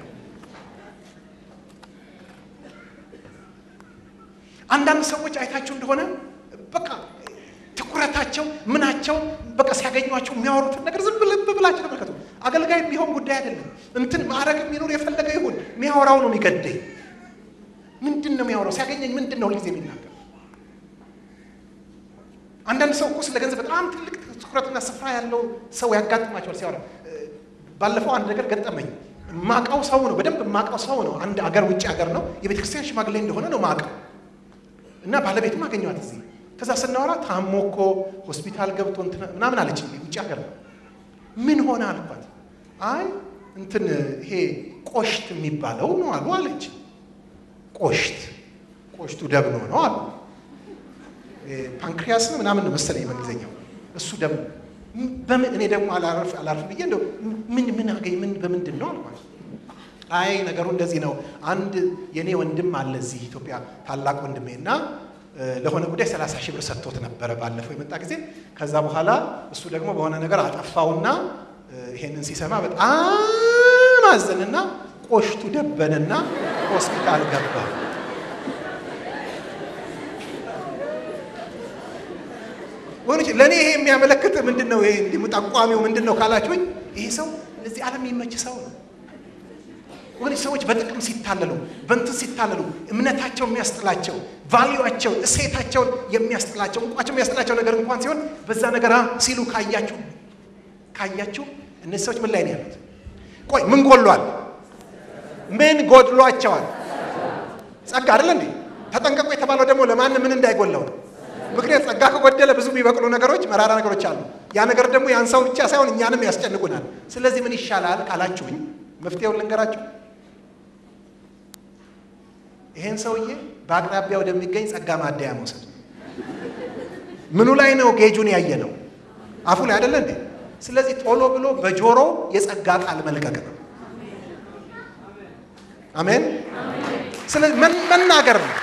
አንዳንድ ሰዎች አይታችሁ እንደሆነ በቃ ትኩረታቸው ምናቸው በቃ ሲያገኟቸው የሚያወሩትን ነገር ዝም ብለህ ብላችሁ ተመልከቱ። አገልጋይ የሚሆን ጉዳይ አይደለም። እንትን ማዕረግ የሚኖር የፈለገ ይሁን የሚያወራው ነው የሚገደኝ ምንድን ነው የሚያወራው? ሲያገኘኝ ምንድን ነው ሁልጊዜ የሚናገር? አንዳንድ ሰው እኮ ስለ ገንዘብ በጣም ትልቅ ትኩረትና ስፍራ ያለው ሰው ያጋጥማቸዋል ሲያወራ። ባለፈው አንድ ነገር ገጠመኝ። ማቃው ሰው ነው፣ በደንብ ማቃው ሰው ነው። አንድ አገር ውጭ ሀገር ነው፣ የቤተ ክርስቲያን ሽማግሌ እንደሆነ ነው ማቃው እና ባለቤቱም አገኘዋት እዚህ። ከዛ ስናወራ ታሞ እኮ ሆስፒታል ገብቶ ምናምን አለች። ውጭ ሀገር ነው። ምን ሆነ አልኳት። አይ እንትን ይሄ ቆሽት የሚባለው ነው አሉ አለች። ቆሽት ቆሽቱ ደብኖ ነው አሉ። ፓንክሪያስ ነው ምናምን ነው መሰለኝ በእንግሊዝኛው እሱ ደም በምን እኔ ደግሞ አላርፍ አላርፍ ብዬ እንደው ምን ምን አገኝ ምን በምንድን ነው አልኳት። አይ ነገሩ እንደዚህ ነው። አንድ የኔ ወንድም አለ እዚህ ኢትዮጵያ ታላቅ ወንድሜ እና ለሆነ ጉዳይ ሰላሳ ሺህ ብር ሰጥቶት ነበረ ባለፈው የመጣ ጊዜ። ከዛ በኋላ እሱ ደግሞ በሆነ ነገር አጠፋውና ይሄንን ሲሰማ በጣም አዘንና ቆሽቱ ደበንና ሆስፒታል ገባ። ወገኖች ለእኔ ይሄ የሚያመለክት ምንድን ነው? ይሄ እንዲህ ጠቋሚው ምንድን ነው ካላችሁኝ፣ ይሄ ሰው ለዚህ ዓለም የሚመች ሰው ነው። ወገኖች ሰዎች በጥቅም ሲታለሉ፣ በእንትን ሲታለሉ፣ እምነታቸው የሚያስጥላቸው፣ ቫሊዩቸው፣ እሴታቸውን የሚያስጥላቸው፣ እንቋቸው የሚያስጥላቸው ነገር እንኳን ሲሆን በዛ ነገር ሲሉ ካያችሁ ካያችሁ እነዚህ ሰዎች ምን ላይ ነው ያሉት? ቆይ ምን ጎሏል? ምን ጎድሏቸዋል? ጸጋ አይደለ እንዴ? ተጠንቀቁ የተባለው ደግሞ ለማንም ምን እንዳይጎለው ነው። ምክንያት ጸጋ ከጎደለ ብዙ የሚበቅሉ ነገሮች፣ መራራ ነገሮች አሉ። ያ ነገር ደግሞ ያን ሰው ብቻ ሳይሆን እኛንም ያስጨንቁናል። ስለዚህ ምን ይሻላል ካላችሁኝ መፍትሄውን ልንገራችሁ። ይሄን ሰውዬ በአቅራቢያ ወደሚገኝ ጸጋ ማደያ መውሰድ። ምኑ ላይ ነው ጌጁን ያየ ነው? አፉ ላይ አይደለ እንዴ? ስለዚህ ቶሎ ብሎ በጆሮ የጸጋ ቃል መልቀቅ ነው። አሜን። ስለዚህ መናገር ነው።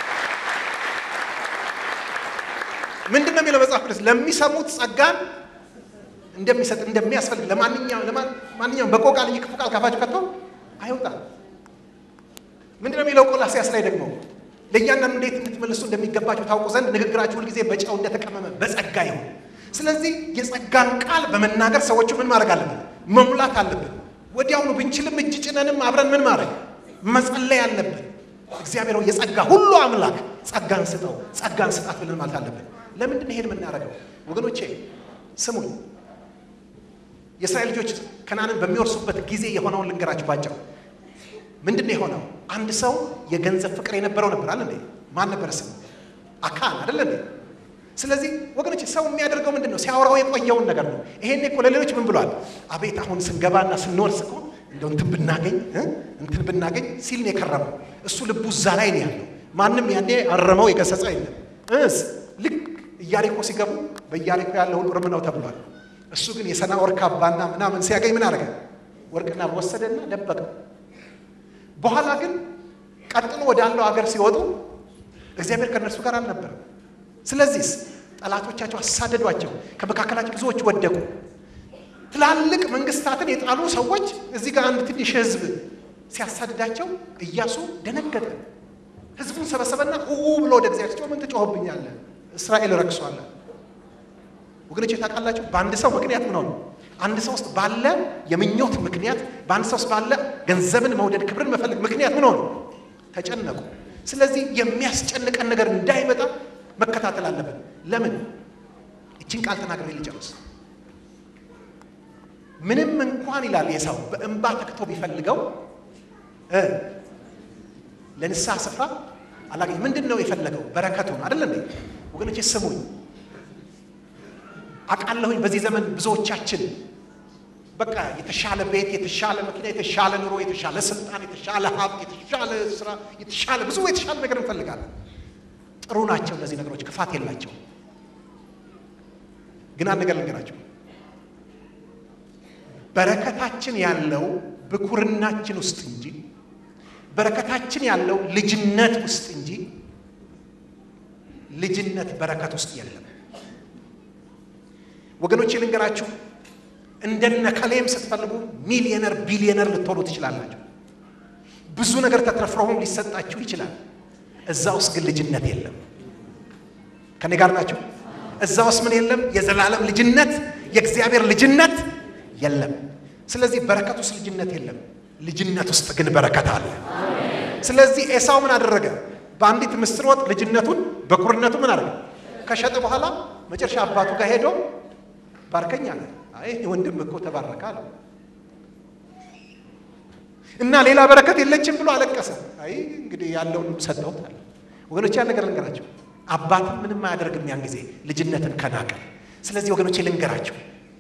ምንድን ነው የሚለው መጽሐፍ ቅዱስ? ለሚሰሙት ጸጋን እንደሚሰጥ እንደሚያስፈልግ ለማንኛውም ለማንኛውም በጎ ቃል እንጂ ክፉ ቃል ካፋችሁ ከቶ አይወጣም። ምንድን ነው የሚለው ቆላስይስ ላይ ደግሞ ለእያንዳንዱ እንዴት እንድትመልሱ እንደሚገባችሁ ታውቁ ዘንድ ንግግራችሁ ሁልጊዜ በጨው እንደተቀመመ በጸጋ ይሁን። ስለዚህ የጸጋን ቃል በመናገር ሰዎቹ ምን ማድረግ አለብን? መሙላት አለብን። ወዲያውኑ ብንችልም እጅ ጭነንም አብረን ምን ማድረግ መጸለይ አለብን። እግዚአብሔር የጸጋ ሁሉ አምላክ ጸጋን ስጠው፣ ጸጋን ስጣት ብለን ማለት አለብን። ለምንድን ይሄን የምናደርገው ወገኖቼ? ስሙኝ። የእስራኤል ልጆች ከናንን በሚወርሱበት ጊዜ የሆነውን ልንገራችሁ ባጭሩ። ምንድን ነው የሆነው? አንድ ሰው የገንዘብ ፍቅር የነበረው ነበር አለ እንዴ? ማን ነበረ ስሙ? አካን አይደለ እንዴ? ስለዚህ ወገኖች ሰው የሚያደርገው ምንድን ነው? ሲያወራው የቆየውን ነገር ነው። ይሄን እኮ ለሌሎች ምን ብሏል? አቤት አሁን ስንገባና ስንወርስ እኮ እንደው እንትን ብናገኝ እንትን ብናገኝ ሲል ነው የከረመው። እሱ ልቡ እዛ ላይ ነው ያለው። ማንም ያኔ አረመው የገሰጸው የለም። እስ ልክ ኢያሪኮ ሲገቡ በኢያሪኮ ያለውን እርም ነው ተብሏል። እሱ ግን የሰናዖር ካባና ምናምን ሲያገኝ ምን አደረገ? ወርቅና ወሰደና ደበቀው። በኋላ ግን ቀጥሎ ወዳለው ሀገር ሲወጡ እግዚአብሔር ከእነርሱ ጋር አልነበረም። ስለዚህስ ጠላቶቻቸው አሳደዷቸው፣ ከመካከላቸው ብዙዎች ወደቁ። ትላልቅ መንግስታትን የጣሉ ሰዎች እዚህ ጋር አንድ ትንሽ ህዝብ ሲያሳድዳቸው ኢያሱ ደነገጠ። ህዝቡን ሰበሰበና ኡ ብሎ ወደ እግዚአብሔር ሲጮህ ምን ትጮህብኛለህ? እስራኤል ረክሷል። ወገኖች ታውቃላችሁ፣ በአንድ ሰው ምክንያት ምን ሆነ? አንድ ሰው ውስጥ ባለ የምኞት ምክንያት፣ በአንድ ሰው ውስጥ ባለ ገንዘብን መውደድ፣ ክብርን መፈለግ ምክንያት ምን ሆነ? ተጨነቁ። ስለዚህ የሚያስጨንቀን ነገር እንዳይመጣ መከታተል አለብን። ለምን? ይችን ቃል ተናግሬ ልጨርስ። ምንም እንኳን ይላል የሰው በእንባ ተክቶ ቢፈልገው ለንስሐ ስፍራ አላገኝ። ምንድን ነው የፈለገው? በረከቱን አይደለ እንዴ? ወገኖቼ ስሙኝ፣ አውቃለሁኝ በዚህ ዘመን ብዙዎቻችን በቃ የተሻለ ቤት፣ የተሻለ መኪና፣ የተሻለ ኑሮ፣ የተሻለ ስልጣን፣ የተሻለ ሀብት፣ የተሻለ ስራ፣ የተሻለ ብዙ የተሻለ ነገር እንፈልጋለን። ጥሩ ናቸው እነዚህ ነገሮች፣ ክፋት የላቸው። ግን አንድ ነገር ልንገራቸው፣ በረከታችን ያለው ብኩርናችን ውስጥ እንጂ በረከታችን ያለው ልጅነት ውስጥ እንጂ ልጅነት በረከት ውስጥ የለም። ወገኖቼ ልንገራችሁ፣ እንደነ ከሌም ስትፈልጉ ሚሊየነር ቢሊየነር ልትሆኑ ትችላላችሁ። ብዙ ነገር ተትረፍረውም ሊሰጣችሁ ይችላል። እዛ ውስጥ ግን ልጅነት የለም። ከኔ ጋር ናቸው። እዛ ውስጥ ምን የለም? የዘላለም ልጅነት፣ የእግዚአብሔር ልጅነት የለም። ስለዚህ በረከት ውስጥ ልጅነት የለም። ልጅነት ውስጥ ግን በረከት አለ። ስለዚህ ኤሳው ምን አደረገ? በአንዲት ምስር ወጥ ልጅነቱን በኩርነቱ ምን አደረገ? ከሸጠ በኋላ መጨረሻ አባቱ ጋር ሄዶ ባርከኝ አለ። አይ ወንድም እኮ ተባረከ አለ እና ሌላ በረከት የለችም ብሎ አለቀሰ። አይ እንግዲህ ያለውን ሰጠሁት አለ። ወገኖቼ ያን ነገር ልንገራቸው፣ አባትም ምንም አያደርግም ያን ጊዜ ልጅነትን ከናቀ። ስለዚህ ወገኖቼ ልንገራቸው፣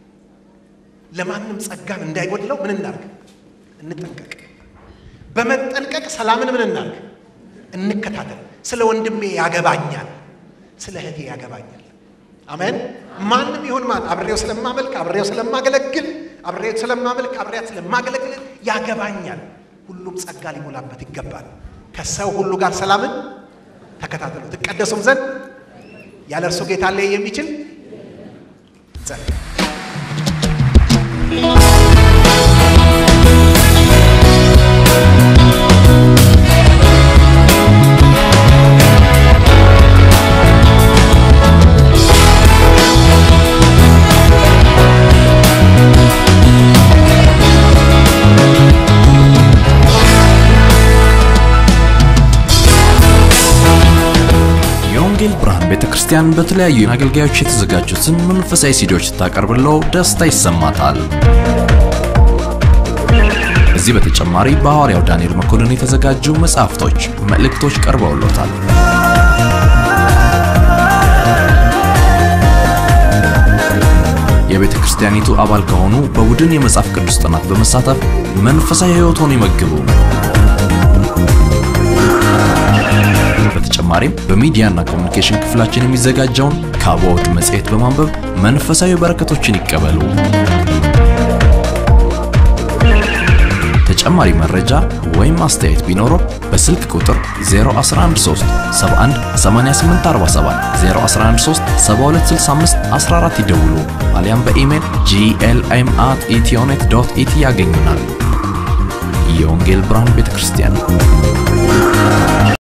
ለማንም ጸጋን እንዳይጎድለው ምን እናርግ? እንጠንቀቅ። በመጠንቀቅ ሰላምን ምን እናርግ? እንከታተል። ስለ ወንድሜ ያገባኛል፣ ስለ እህቴ ያገባኛል። አሜን። ማንም ይሁን ማን አብሬው ስለማመልክ፣ አብሬው ስለማገለግል፣ አብሬው ስለማመልክ፣ አብሬያት ስለማገለግል ያገባኛል። ሁሉም ጸጋ ሊሞላበት ይገባል። ከሰው ሁሉ ጋር ሰላምን ተከታተሉ ትቀደሱም ዘንድ ያለ እርሱ ጌታ ላይ የሚችል ጸጋ የወንጌል ብርሃን ቤተ ክርስቲያን በተለያዩ አገልጋዮች የተዘጋጁትን መንፈሳዊ ሲዲዎች ስታቀርብለው ደስታ ይሰማታል። ከዚህ በተጨማሪ በሐዋርያው ዳንኤል መኮንን የተዘጋጁ መጽሐፍቶች፣ መልእክቶች ቀርበውሎታል። የቤተ ክርስቲያኒቱ አባል ከሆኑ በቡድን የመጽሐፍ ቅዱስ ጥናት በመሳተፍ መንፈሳዊ ሕይወቶን ይመግቡ። በተጨማሪም በሚዲያና ኮሚኒኬሽን ክፍላችን የሚዘጋጀውን ካቦድ መጽሔት በማንበብ መንፈሳዊ በረከቶችን ይቀበሉ። ተጨማሪ መረጃ ወይም አስተያየት ቢኖረው በስልክ ቁጥር 0113 71 8847 0113 7265 14 ይደውሉ። አሊያም በኢሜል ጂኤልኤም አት ኢትዮኔት ዶት ኢቲ ያገኙናል። የወንጌል ብርሃን ቤተ ክርስቲያን